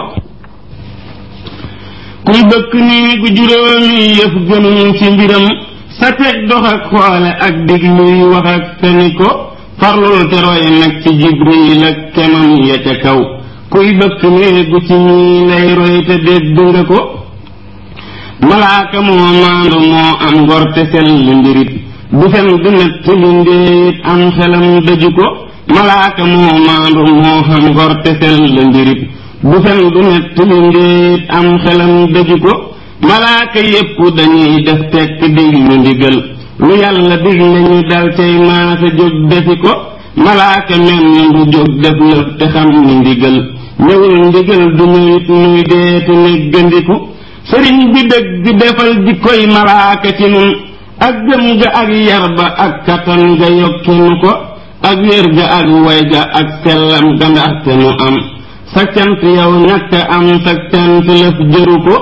kuy bëkk néegu juróomi yëf gënul ci mbiram sa teg dox ak xoole ak digluy wax ak feni ko farlul te roy nag ci jibril ak kemam ya ca kaw kuy bëkk néegu ci ñii lay roy te dégg nga ko malaaka moo maandu moo am ngor te sell mbirit du fen du nett li ndéet am xelam dëju ko malaaka moo maandu moo xam ngor te sell mbirit du fen du nett li ndéet am xelam dëju ko malaaka yépp dañuy def tekk diglu ndigal lu yàlla digle ñu dal cay maase jóg defi ko malaaka mel ni du jóg def lëf te xam ni ndigal ñëwul ndigal du ñëwit nuy deeti néggandiku sëriñ bi dëgg defal jikkoy malaaka ci nun ak gëm ga ak yar ba ak kattan ga yokkinu ko ak wér ga ak way ga ak sellam ga ndaxte nu am sa cant yow ñàkk am sa cant lëf jëru ko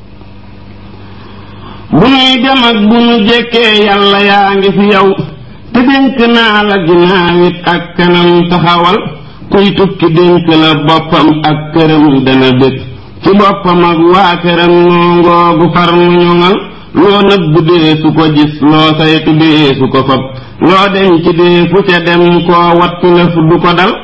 bu nuy dem ak bu nu jekkee yàlla yaa ngi fi yow te dénk naa la ginnaawit ak kanam taxawal kuy tukki dénk la boppam ak këram dana dëkk ci boppam ak waa këram noongoogu far mu ñoŋal loo nëbbu dee su ko gis loo saytu dee su ko fab loo denc dee fu ca dem koo wattu lëf du ko dal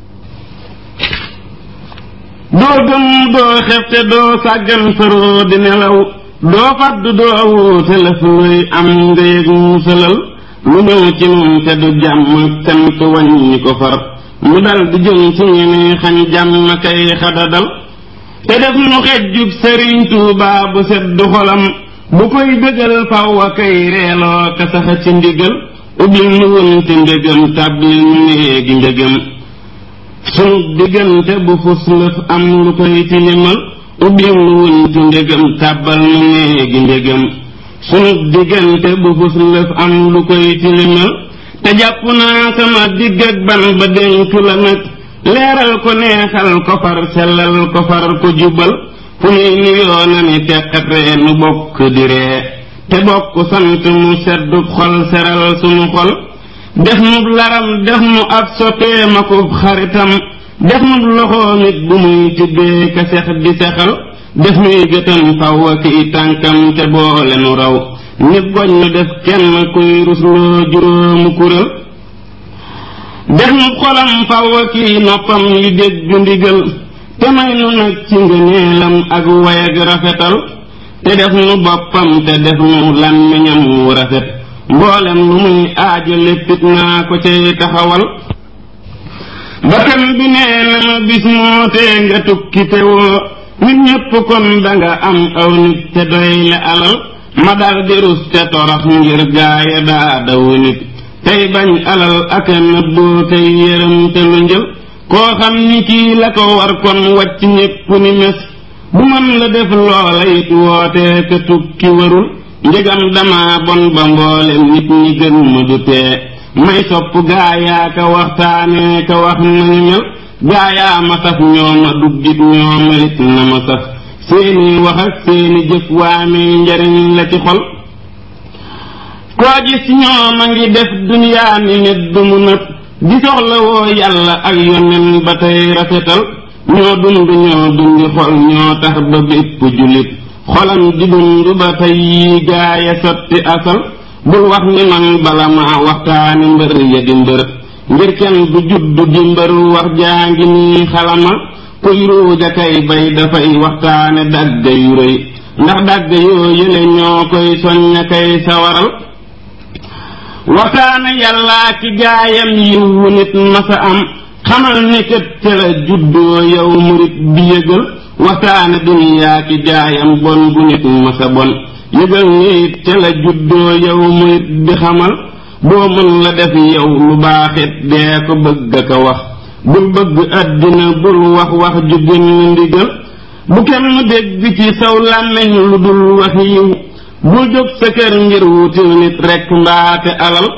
doo gëm doo xefte doo sàggan faroo di nelaw doo fadd doo wuute lëf luy am nga yëg musalal lu ñëw ci nun te du jàmm sant wàññi ko far mu dal di jëm ci ñeneen xañ jàmm kay xadadal te def nu xejjub sëriñ tuubaa bu sedd xolam bu koy bëggal faw a kay reeloo ka saxa ci ndigal ubbil nu wunti ndégam tàbbil nu néegi njëgam sunu diggante bu fus lëf am lu koy tilimal ubbil nu wunti ndégam tàbbal nu néegi njëgam sunu diggante bu fus lëf am lu koy tilimal te jàpp naa sama digg ak ban ba dénk la nag leeral ko neexal ko far sellal ko far ko jubal fu nuy nuyoo na ni teqat ree nu bokk di ree te bokk sant mu seddu xol seral sunu xol def nu laram def nu ab soppeem akub xaritam def nu loxoo nit bu muy tibbee ka sex di sexal def nuy gëtam faw ak i tànkam te boole nu raw nit goñ nu def kenn kuy rusloo juróomu kurél def nu xolam faw kii noppam yu dégg ndigal te may nu nag ci ngëneelam ak way ak rafetal te def nu boppam te def nu làmmiñam wu rafet mboolem lu muy aajo léppit naa ko cay taxawal bakkan bi nee na ma bis moo tee nga tukki te woo nit ñépp kon danga am aw nit te doy la alal ma dal di rus te torox ngir gaaya daa daw nit tey bañ alal ak nëbboo tey yërëm te lu njël koo xam ni kii la ko war kon wàcc ñépp ni mes bu mën la def loola it wootee ka tukki warul njëgam dama bon ba mboolem nit ñi gën ma du tee may sopp gaayaa ka waxtaanee ka wax nañu mel gaayaa ma saf ñoo ma duggit ñoo melit na ma saf seeni wax ak seeni jëf waamee njariñ la ci xol koo gis ñoom a ngi def duniyaa ni nit du mu nëb di soxla woo yàlla ak yonen ba tey rafetal ñoo dund ñoo dundi xol ñoo tax ba bépp jullit xolam di dund ba tey yi gaaya sotti asal bul wax ni man bala ma waxtaani mbër ya di mbër ngir kenn du juddu di mbër wax jaa ngi nii xalama kuy ruuja kay bay dafay waxtaane dagga yu rëy ndax dagga yoo yële ñoo koy soñña kay sawaral waxtaane yàllaa ki gaayam yiwu nit masa am xamal ni kët ca la juddoo yow murit bi yëgal waxtaane duniyaa ki gaayam bon bu nit masa bon yëgal ni it ca la juddoo yow murit bi xamal boo mën la def yow lu baaxit dee ko bëgg a ko wax bul bëgg àddina bul wax wax ju génn ndigal bu kenn dégg ci saw làmmiñ lu dul wax yiw bul jóg sa kër ngir wutil nit rekk mbaate alal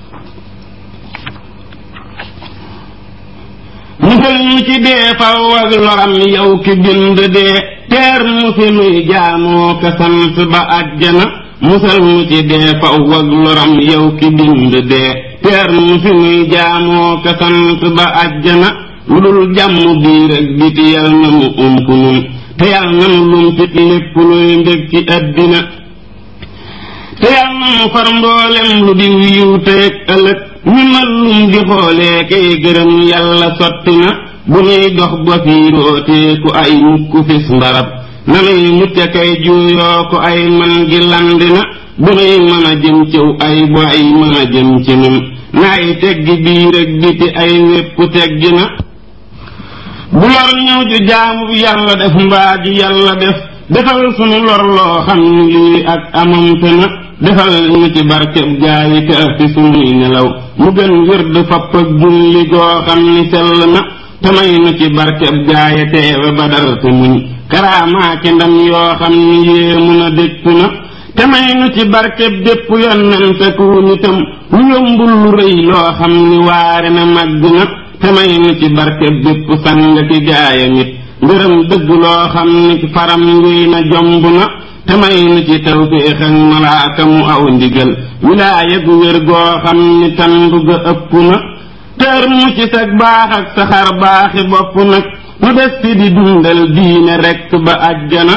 musal ñu ci dee faw ak loram yow ki bind dee teer mu fi nuy jaamoo ka sant ba àjjana musal mu ci dee faw ak loram yow ki bind dee teer mu fi nuy jaamoo ka sant ba àjjana lu dul jàmm biir ak biti yal na mu ump nun te yal na mu lumpit lépp luy ndég ci àddina te yal na mu far mboolem lu di yiw teeg ëllëg ñu mal lum di xoolee kay gërëm yàlla sotti na bu nuy dox ba fii rooteeku ay mukk fis mbarab nanuy mucc kay juuyoo ko ay man gi landi na bu nuy mën a jëm ciw ay bu ay mën a jëm ci nun naay teggi biir ak biti ay wépp teggi na bu lor ñëw ju jaamu yàlla def mbaa ji yàlla def defal sunu lor loo xam ni lii ak amamte na defal ñu ci barkeb gaayi ka fi sunuy nelaw mu gën wérd fapp ak julli goo xam ni sell na te may nu ci barkeb gaaya teewe badar te muñ karaamaake ndam yoo xam ni yéemu na dékku na te may nu ci barkeb bépp yonente ku nitam lu yombul lu rëy loo xam ni waare na màgg na te may nu ci barkeb bépp sang ki gaaya nit ngërëm dëgg loo xam ni faram nguy na jomb na te may nu ci tawféex ak malaaka mu aw ndigal wilaaya gu wér goo xam ni tandu ga ëpp na tër mu ci sag baax ak saxar baaxi bopp nag nu des fi di dundal diine rekk ba àjjana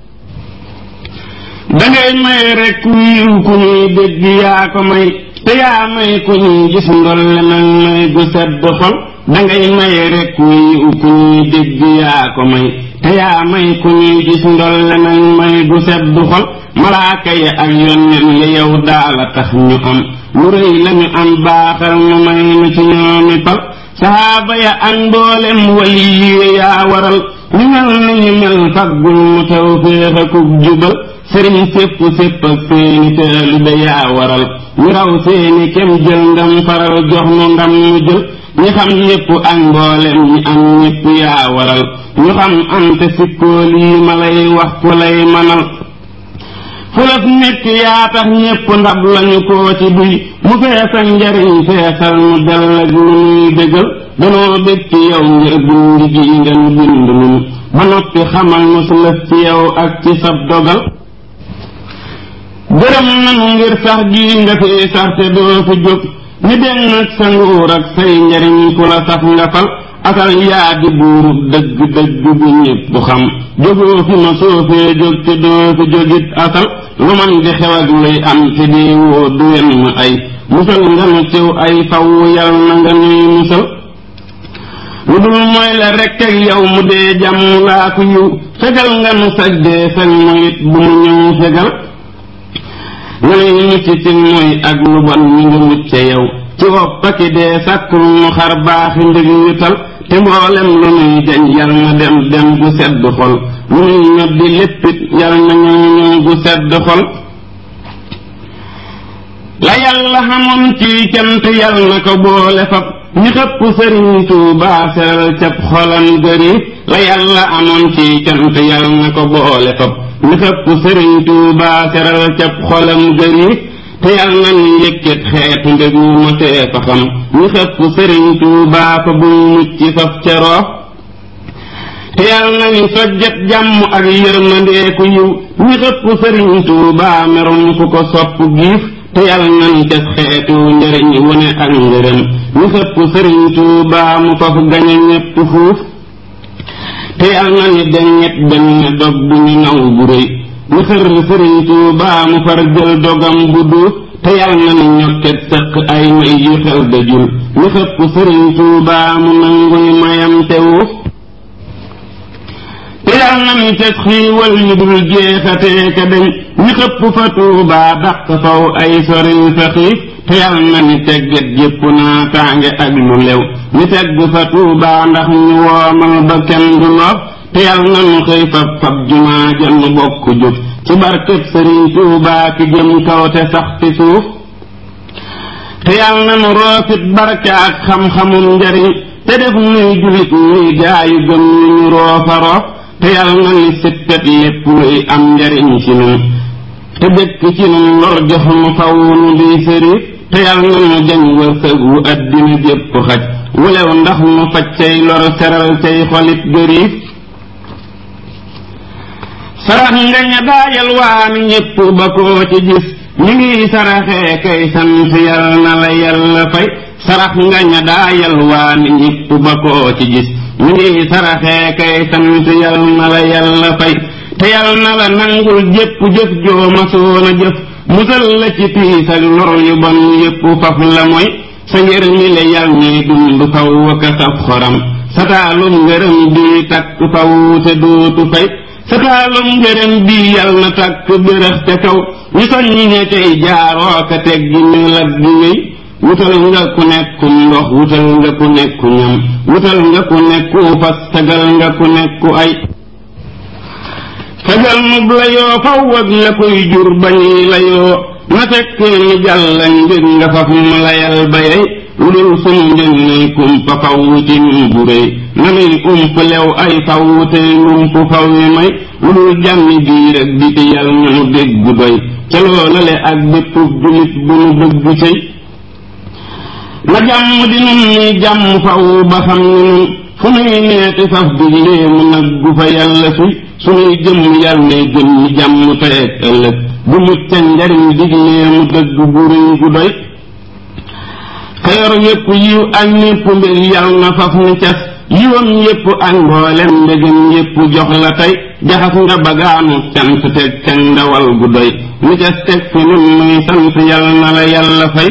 dangay may rekk wiiw ku ñuy dégg yaa ko may te yaa may ku ñuy gis ndolle nag may gu sedd xol dangay may rekk wiiw ku ñuy dégg yaa ko may te yaa may ku ñuy gis ndolle nag may gu sedd xol malaaka ya ak yónneen ya yow daala tax ñu am lu rëy lañu am baaxal nu may nu ci ñoomi pal saxaaba ya ak mboolem wali yi yaa waral ñu mel ni ñu mel faggul mu taw féex akub jubal sëriñ sépp sépp ak seeni taalibe yaa waral ñu raw seeni kem jël ndam faral jox nu ndam mu jël ñi xam ñépp ak mboolem ñi am ñépp yaa waral ñu xam am te sikkoo lii ma lay wax ku lay manal fulaf nekk yaa tax ñépp ndab lañu koo ci duy mu feesal njariñ feesal mu dell ak lu nuy dëggal danoo bég ci yow ngir bind gi ngeen bind nun ba noppi xamal nu su lëf ci yow ak ci sab dogal gërëm nanu ngir sax gi nga fi sax te doo fi jóg ni den nag sa nguur ak say njariñ ku la sax nga fal asal yaa di buuru dëgg dëgg bu ñépp xam jógoo fi ma soofee jóg te doo fi jógit asal lu man di xew ak luy am te di woo du wenn ay musal nga nu ciw ay faw yal na nga nuy musal lu dul mooy la rekk ak yow mu dee jàmm laa ko yiw fegal nga nu sag dee fen moyit bu mu ñëw fegal nga nuy mucc ci mooy ak lu bon ñu ngi mucce yow ci wopp aki dee sàkkul mu xar baaxi ndig wital te mboolem lu nuy jañ yal na dem dem gu sedd xol lu nuy ñoddi léppit yal na ñëw ñëw gu sedd xol la yàlla xamoon ci cant yal na ko boole fab ñi xëpp sëriñ Tuubaa seral cab xolam gëriif la yàlla amoon ci cant yal na ko boole fab ñi xëpp sëriñ Tuubaa seral cab xolam gëriif te yal na ñu yëkkat xeetu ndegu ma tee fa xam ñi xëpp sëriñ Tuubaa fa buñ mucc faf ceroof te yal na ñu sojjat jàmm ak yërmandee ku yiw ñi xëpp sëriñ Tuubaa merum ku ko sopp giif te yàlla nañ ca xeetu njëriñ wone ak ngërëm ñu xëpp sëriñ Tuubaa mu faf gañe ñépp fuuf te yàlla nañu deññet benn dog bu ñu naw bu rëy ñu xër sëriñ Tuubaa mu far jël dogam bu duuf te yàlla nañu ñokket sëq ay may yu xew dajul ñu xëpp sëriñ Tuubaa mu nanguy mayam te wuuf te yal na mi teg xiiwal yu dul jeexatee ka deñ ñu xëpp fa tuubaa dàq faw ay soril fa xiif te yal na mi tegget jépp naa tànge ak lu lew ñu tegg fa tuubaa ndax ñu woomal ba kenn du loof te yal na nu xëy fab fab jumaa jënn bokk jóg ci barkeb sëriñ tuubaa ki jëm kaw te sax ci suuf te yal na nu roofit barke ak xam-xamum njariñ te def nuy julit nuy gaayu gëm yu ñu roofa roof te yàlla na ni sippet lépp luy am njariñ ci nun te dëkk ci nun lor jox nu faw nu di sëriif te yàlla na nu jañ wërsëg wu addina jépp xaj wulew ndax nu faj cay lor seral cay xolit gëriif sarax nga ña daayal waani ñépp ba koo ci gis ñu ngi saraxee kay sant yàlla na la yàlla fay sarax nga ña daayal waani ñépp ba koo ci gis ñu ngi saraxee kay sant yal na la yàlla fay te yal na la nangul jépp jëf joo masoon a jëf musal la ci tiis ak lor yu bon yépp faf la mooy sa ngër mi la yal ñuy dund faw waka saf xoram sa taalum ngërëm bii takk faw te dootu fay sa taalum ngërëm bii yal na takk bërëx te kaw ñu soññi ña cay jaaroo ka teg gi ñu lag di wéy wutal nga ku nekku ndox wutal nga ku nekku ñam wutal nga ku nekku fas tagal nga ku nekku ay tagal nub la yoo faw ak la koy jur bañuy la yoo na fekk ni jàlla ngir nga faf mu layal bayay lu dul sunu njëg nay kumpa faw ci nun bu réy na nuy ump lew ay faw tey lump faw yi may lu dul jàmmi biir ak biti yal na nu déggu doy ca loolale ak bépp julit bu nu bëgg cëy na jàmm di nun muy jàmm faw ba xam ni nun fu nuy neeti faf diglee mu naggu fa yàlla suy sunuy jëmm yàlla nay gën ñi jàmm tey ak ëllëg bu mucc njariñ diglee mu dëgg bu rëy gu doy xeyor yépp yiw ak ñépp mbég yàlla na faf ni cas yiwam yépp ak mboolem mbégam yépp jox la tey jaxas nga bagaanu cant teg ca ndawal gu doy ni cas teg fi nun muy sant yàlla na la yàlla fay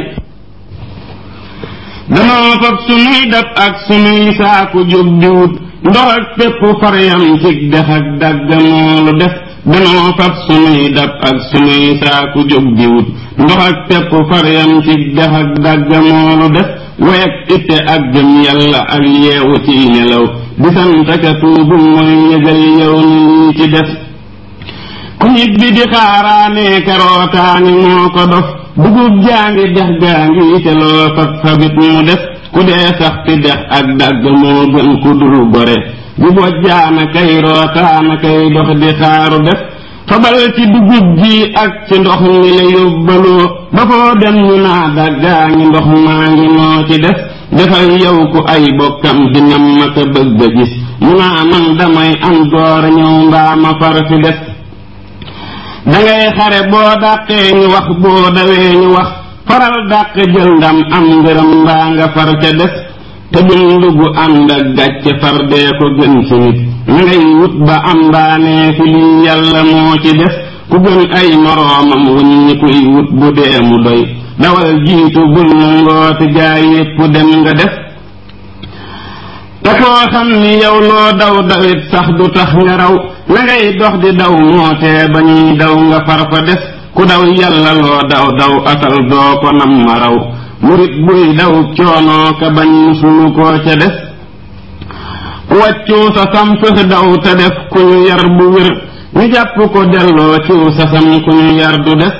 danoo fab sunuy dab ak sunuy saaku jóg di wut ndox ak pépp faryam cig dex ak dàgga moolu def danoo fab sunuy dab ak sunuy saaku jóg di wut ndox ak pépp faryam cig dex ak dàgga moolu def wayag itte ak gëm yàlla ak yeewu ci nelaw di sant ka tuubu mooy yëgal yow ni lii ci def ku nit bi di xaaraanee karootaani moo ko dof dugub jaa ngi dex gaa ngi te loo fab fabit mu def ku dee sax ti dex ak dagg moo gën ku dul gore bu bojjaana kay rootaana kay dox di xaaru def fabal ci dugub ji ak ci ndox mi la yóbbaloo ba foo dem ñu naa daggaa ngi ndox maa ngi noo ci def defal yow ku ay bokkam dina ma ko bëgg a gis mu naa man damay am door ñëw mbaa ma far fi def dangay xare boo dàqee ñu wax boo dawee ñu wax faral dàq jël ndam am ngërëm mbaa nga far ca des te dund gu ànd ak gàcce far dee ko gën ci nit na ngay wut ba am mbaanee fi lii yàlla moo ci def ku gën ay moroomam wuññi kuy wut bu dee mu doy dawal jiitu bul mu ngooti gaa yépp dem nga def te koo xam ni yow loo daw dawit sax du tax nga raw la ngay dox di daw mootee ba ñuy daw nga far fa des ku daw yàlla loo daw daw atal doo ko nam ma raw murit buy daw coonoo ka bañ musulu koo ca des ku wàccuu sa sam fëx daw te def ku ñu yar bu wér ñu jàpp ko delloo ciw sa sam ku ñu yar du des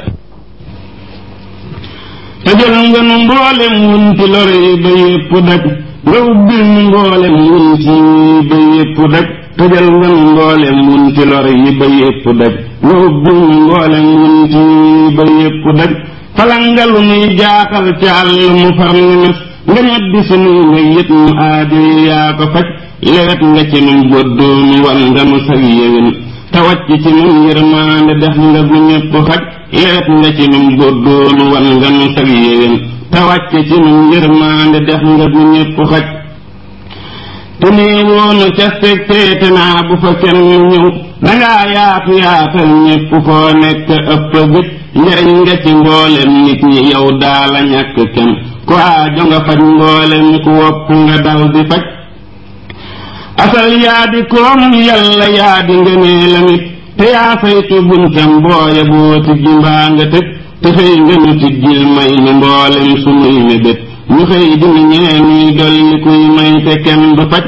te jël nga nu mboolem wunti lor yi ba yépp daj nga ubbil nu mboolem wunti yi ba yépp daj te jël nga nu mboolem wunti lor yi ba yépp daj nga ubbil nu mboolem wunti yi ba yépp daj falangalu nuy jaaxal ca àll mu far ni mes nga ñoddi sunuy nga yët mu aadi yaa ko faj lewet nga ci nun boddoonu wan nga nu sag yéwén te wàcc ci nun yërmaande def nga gu ñépp xaj lewet nga ci nun boddoonu wan nga nu sag yéwén te wàcc ci nun yërmaande def nga gu ñépp xaj te nee woonu ca seg teete naa bu fa kenn ñëw dangaa yaatu yaatal ñépp foo nekk ëpp gëj njariñ nga ci mboolem nit ñi yow daala ñàkk kenn ku aajo nga faj mboolem ku wopp nga dal di faj asal yaa di koom yàlla yaa di ngënee lamit te yaa saytu buntam booya boo tijji mbaa nga tëj te xëy nga nu tijjil may ni mboolem sunuy mébét ñu xëy dina ñee nuy dolli kuy may te kenn du faj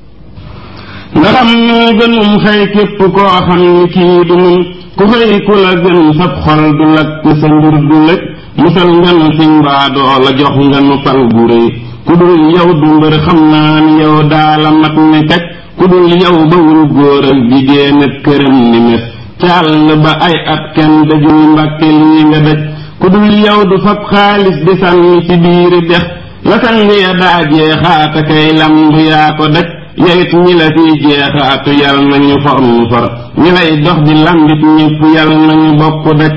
nga xam noo gënum xëy képp koo xam ni kii du nun ku xëy ku la gën sab xol du lakk sa mbir du lëj musal nga nu ci mbaadoo la jox nga nu pal bu rëy ku dul yow du mbër xam naa ni yow daala mat ne kaj ku dul yow bawul góor ak jigéen ak këram ni mes càll ba ay at kenn dajul mbàkke lii nga daj ku dul yow du fab xaalis di sànni ci biiri dex la sang ya daa jeexaata kay lamb yaa ko daj yawit ñi la fiy jeexaatu yal nañu for nu for ñi lay dox di lambit ñépp yal nañu bokk daj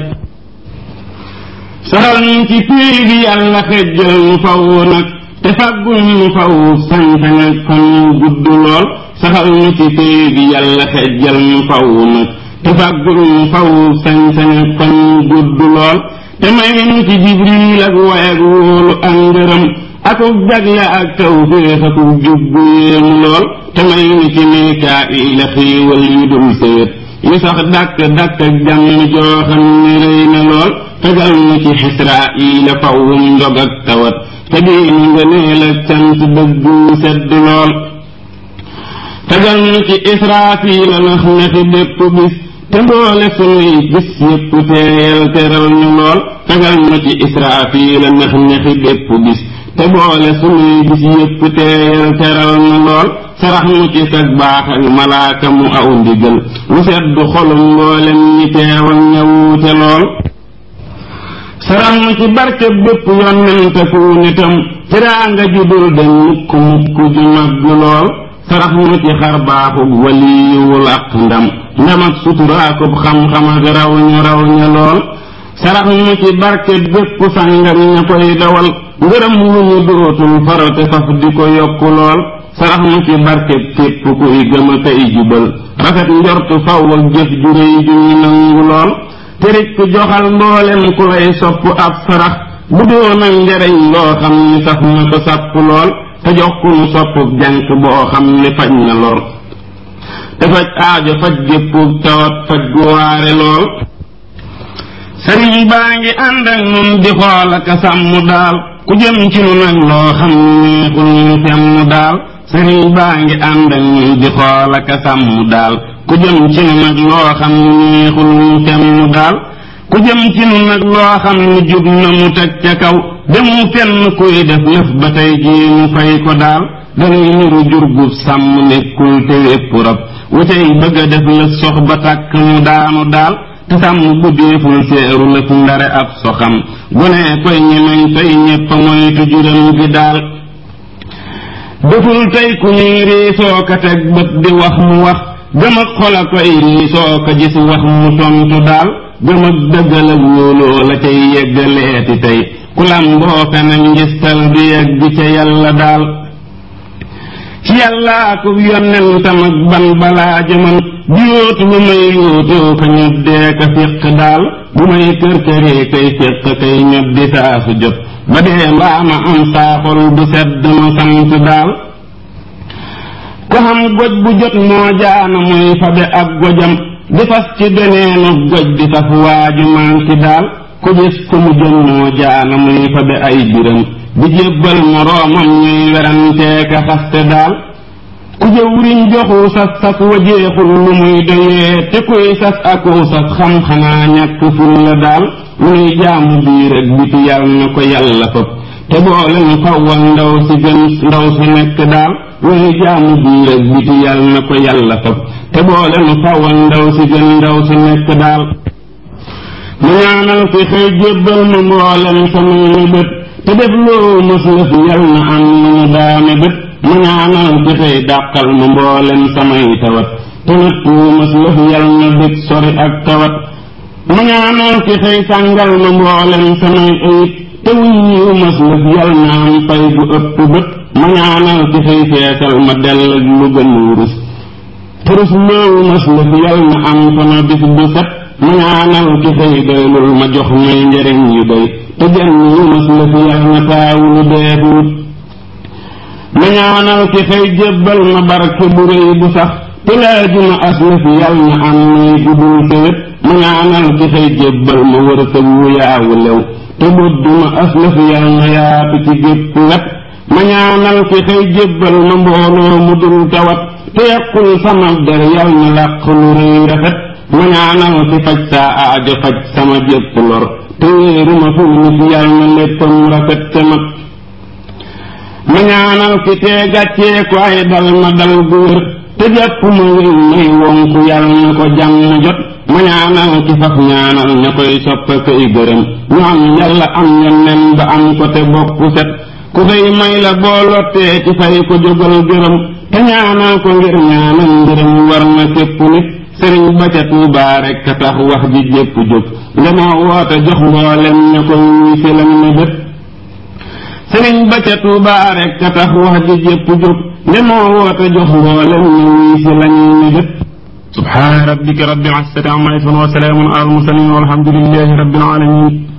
saxal ñu ci péy bi yàlla xejjal nu faw nag te fàggul nu faw sañ-sañ ak fan gudd lool saxal ñu ci péy bi yàlla xejjal nu faw nag te fàggul nu faw sañ-sañ ak fan gudd lool te may nu ci jibril ak way ak wóolu ak ngërëm akuk jagle ak taw féex akuk jubbu yéemu lool te may nu ci mikaayil a xiiwal yu dul séet yu sax dàkk dàkk ak jàmm joo xam ni rëy na lool tegal nu ci xisraayil a fawum ndog ak tawat te diinu nga neel ak cant dëggu sedd lool tegal nu ci israafil a nax nexi bépp bis te mboole sunuy gis yépp teeyal teral ñu lool tegal nu ci israafil a nax nexi bépp bis te boole sunuy gis yépp teeyal teral na lool sarax mu ci sag baax ak malaaka mu aw ndigal mu sedd xolum mboolem ñi teewal ñëwute lool sarax mu ci barke bépp yonente ku nitam tiraanga ju dul dem mukk mukk ju màgg lool sarax mu ci xar baaxub waliyuwul ak ndam ndam ak suturaakub xam-xam ak raw ñu raw ña lool sarax mu ci barke bépp sangam ña koy dawal ngërëm lu ñu dootul farate faf di ko yokku lool sarax mu ci barke képp kuy gëm a tey jubal rafet njortu faw ak jëf ju réy ju ñu nangu lool te rek joxal mboolem ku lay sopp ab sarax bu doon ak njariñ loo xam ni saf na ko sàpp lool te jox ku nu soppuk jànk boo xam ni faj na lor te faj aajo faj géppug tawat faj gu waare lool sëriñ baa ngi ànd ak nun di xool ak a sàmm daal ku jëm ci nu nag loo xam neexul ñu femm daal sëriñ baa ngi ànd ak nun di xool ak a sàmm daal ku jëm ci nu nag loo xam neexul ñu femm daal ku jëm ci nu nag loo xam ni jub na mu teg ca kaw demu fenn kuy def lëf ba tey jii mu fay ko daal dañuy niru jurgub sàmm nekkul te wépp rab wacay bëgg a def la sox ba tàkk mu daanu daal te sàmm bu deeful seeru lëf ndare ab soxam gone koy ñemeñ tey ñépp moytu juram gi daal deful tey ku ñuy riisoo ka teg bët di wax mu wax gëm ak xol a koy riisoo ka gis wax mu tontu daal gëm ak dëggal ak wóoloo la cay yeggaleeti tey ku lamboo feneen ngistal di yegg ca yàlla daal ci yàllaa ko yonentam ak ban balaa jëman di yóotu lu may yóotoo ka ñoddee ka fiq daal bu may kër këree kay fiq kay ñoddi saa su jot ba dee mbaa ma am saaxol bu sedd ma sant daal ko xam goj bu jot moo jaana muy fabe ab gojam di fas ci beneenu goj di saf waaju manki daal ku gis ku mu jëm moo jaana muy fabe ay biram di jébbal moroomam ñuy werantee ka xaste daal ku jëwriñ joxu sas sas wajeexul lu muy doyee te kuy sas aku sas xam xanaa ñàkk ful la daal lu nuy jaamu biir ak biti yàlla na ko yàlla fab te boole nu fawwa ndaw si gën ndaw si nekk daal lu nuy jaamu biir ak biti yàlla na ko yàlla fab te boole nu fawwa ndaw si gën ndaw si nekk daal mu ñaanal fi xëy jébbal ma mboolem samay bët te def loo mës la fi yal na am nu mu daame bët mu ñaanal fi xëy dàqal ma mboolem samay tawat te nat wu mës la fi yal na bët sori ak tawat mu ñaanal fi xëy sàngal ma mboolem samay ayib te wuñ wu mës la fi yal na am fay bu ëpp bët mu ñaanal fi xëy feesal ma dell ak lu gën wurus te rus loowu mës la fi yal na am sama bis bu set mu ñaanal ki xëy doylul ma jox may njëriñ yu doy te jën yu mës la fi yal na taawulu deetuut ma ñaanal ki xëy jébbal ma barke bu rëy bu sax te laajuma as la fi yal na am muy gudul tëwét ma ñaanal ki xëy jébbal ma wërsëg wu yaawu lew te budduma as la fi yal na yaatu ci gépp wet ma ñaanal ki xëy jébbal ma mbooloo mu dul tawat te yàqul sama der yal na làq lu rëy rafet ma ñaanal ki faj saa aajo faj sama jépp lor te wéeruma fu nit yal na léppam rafet te mat ma ñaanal ki tee gàccee ko ay dal ma dal gu wér te jàpp ma wéy may wonku yal na ko jàmm jot ma ñaanal ki faf ñaanal ña koy soppa koy gërëm ñu am yàlla am yonnen ba am ko te bopp set ku fay may la boo lottee ci fay ko jógal gërëm te ñaanal ko ngir ñaanal ngërëm war na képp nit sëriñ ba ca Tuubaa rekk a tax wax ji jépp jóg ndemoo woote jox mboolem ña ko wuy si lañ na bët sëriñ ba ca Tuubaa rekk a tax wax ji jépp jóg ndemoo woote jox mboolem ña wuy si lañ na bët subhaana rabbika rabbil izzati amma yasifuun wa salaamun alal mursaliin walhamdulillahi rabbil aalamiin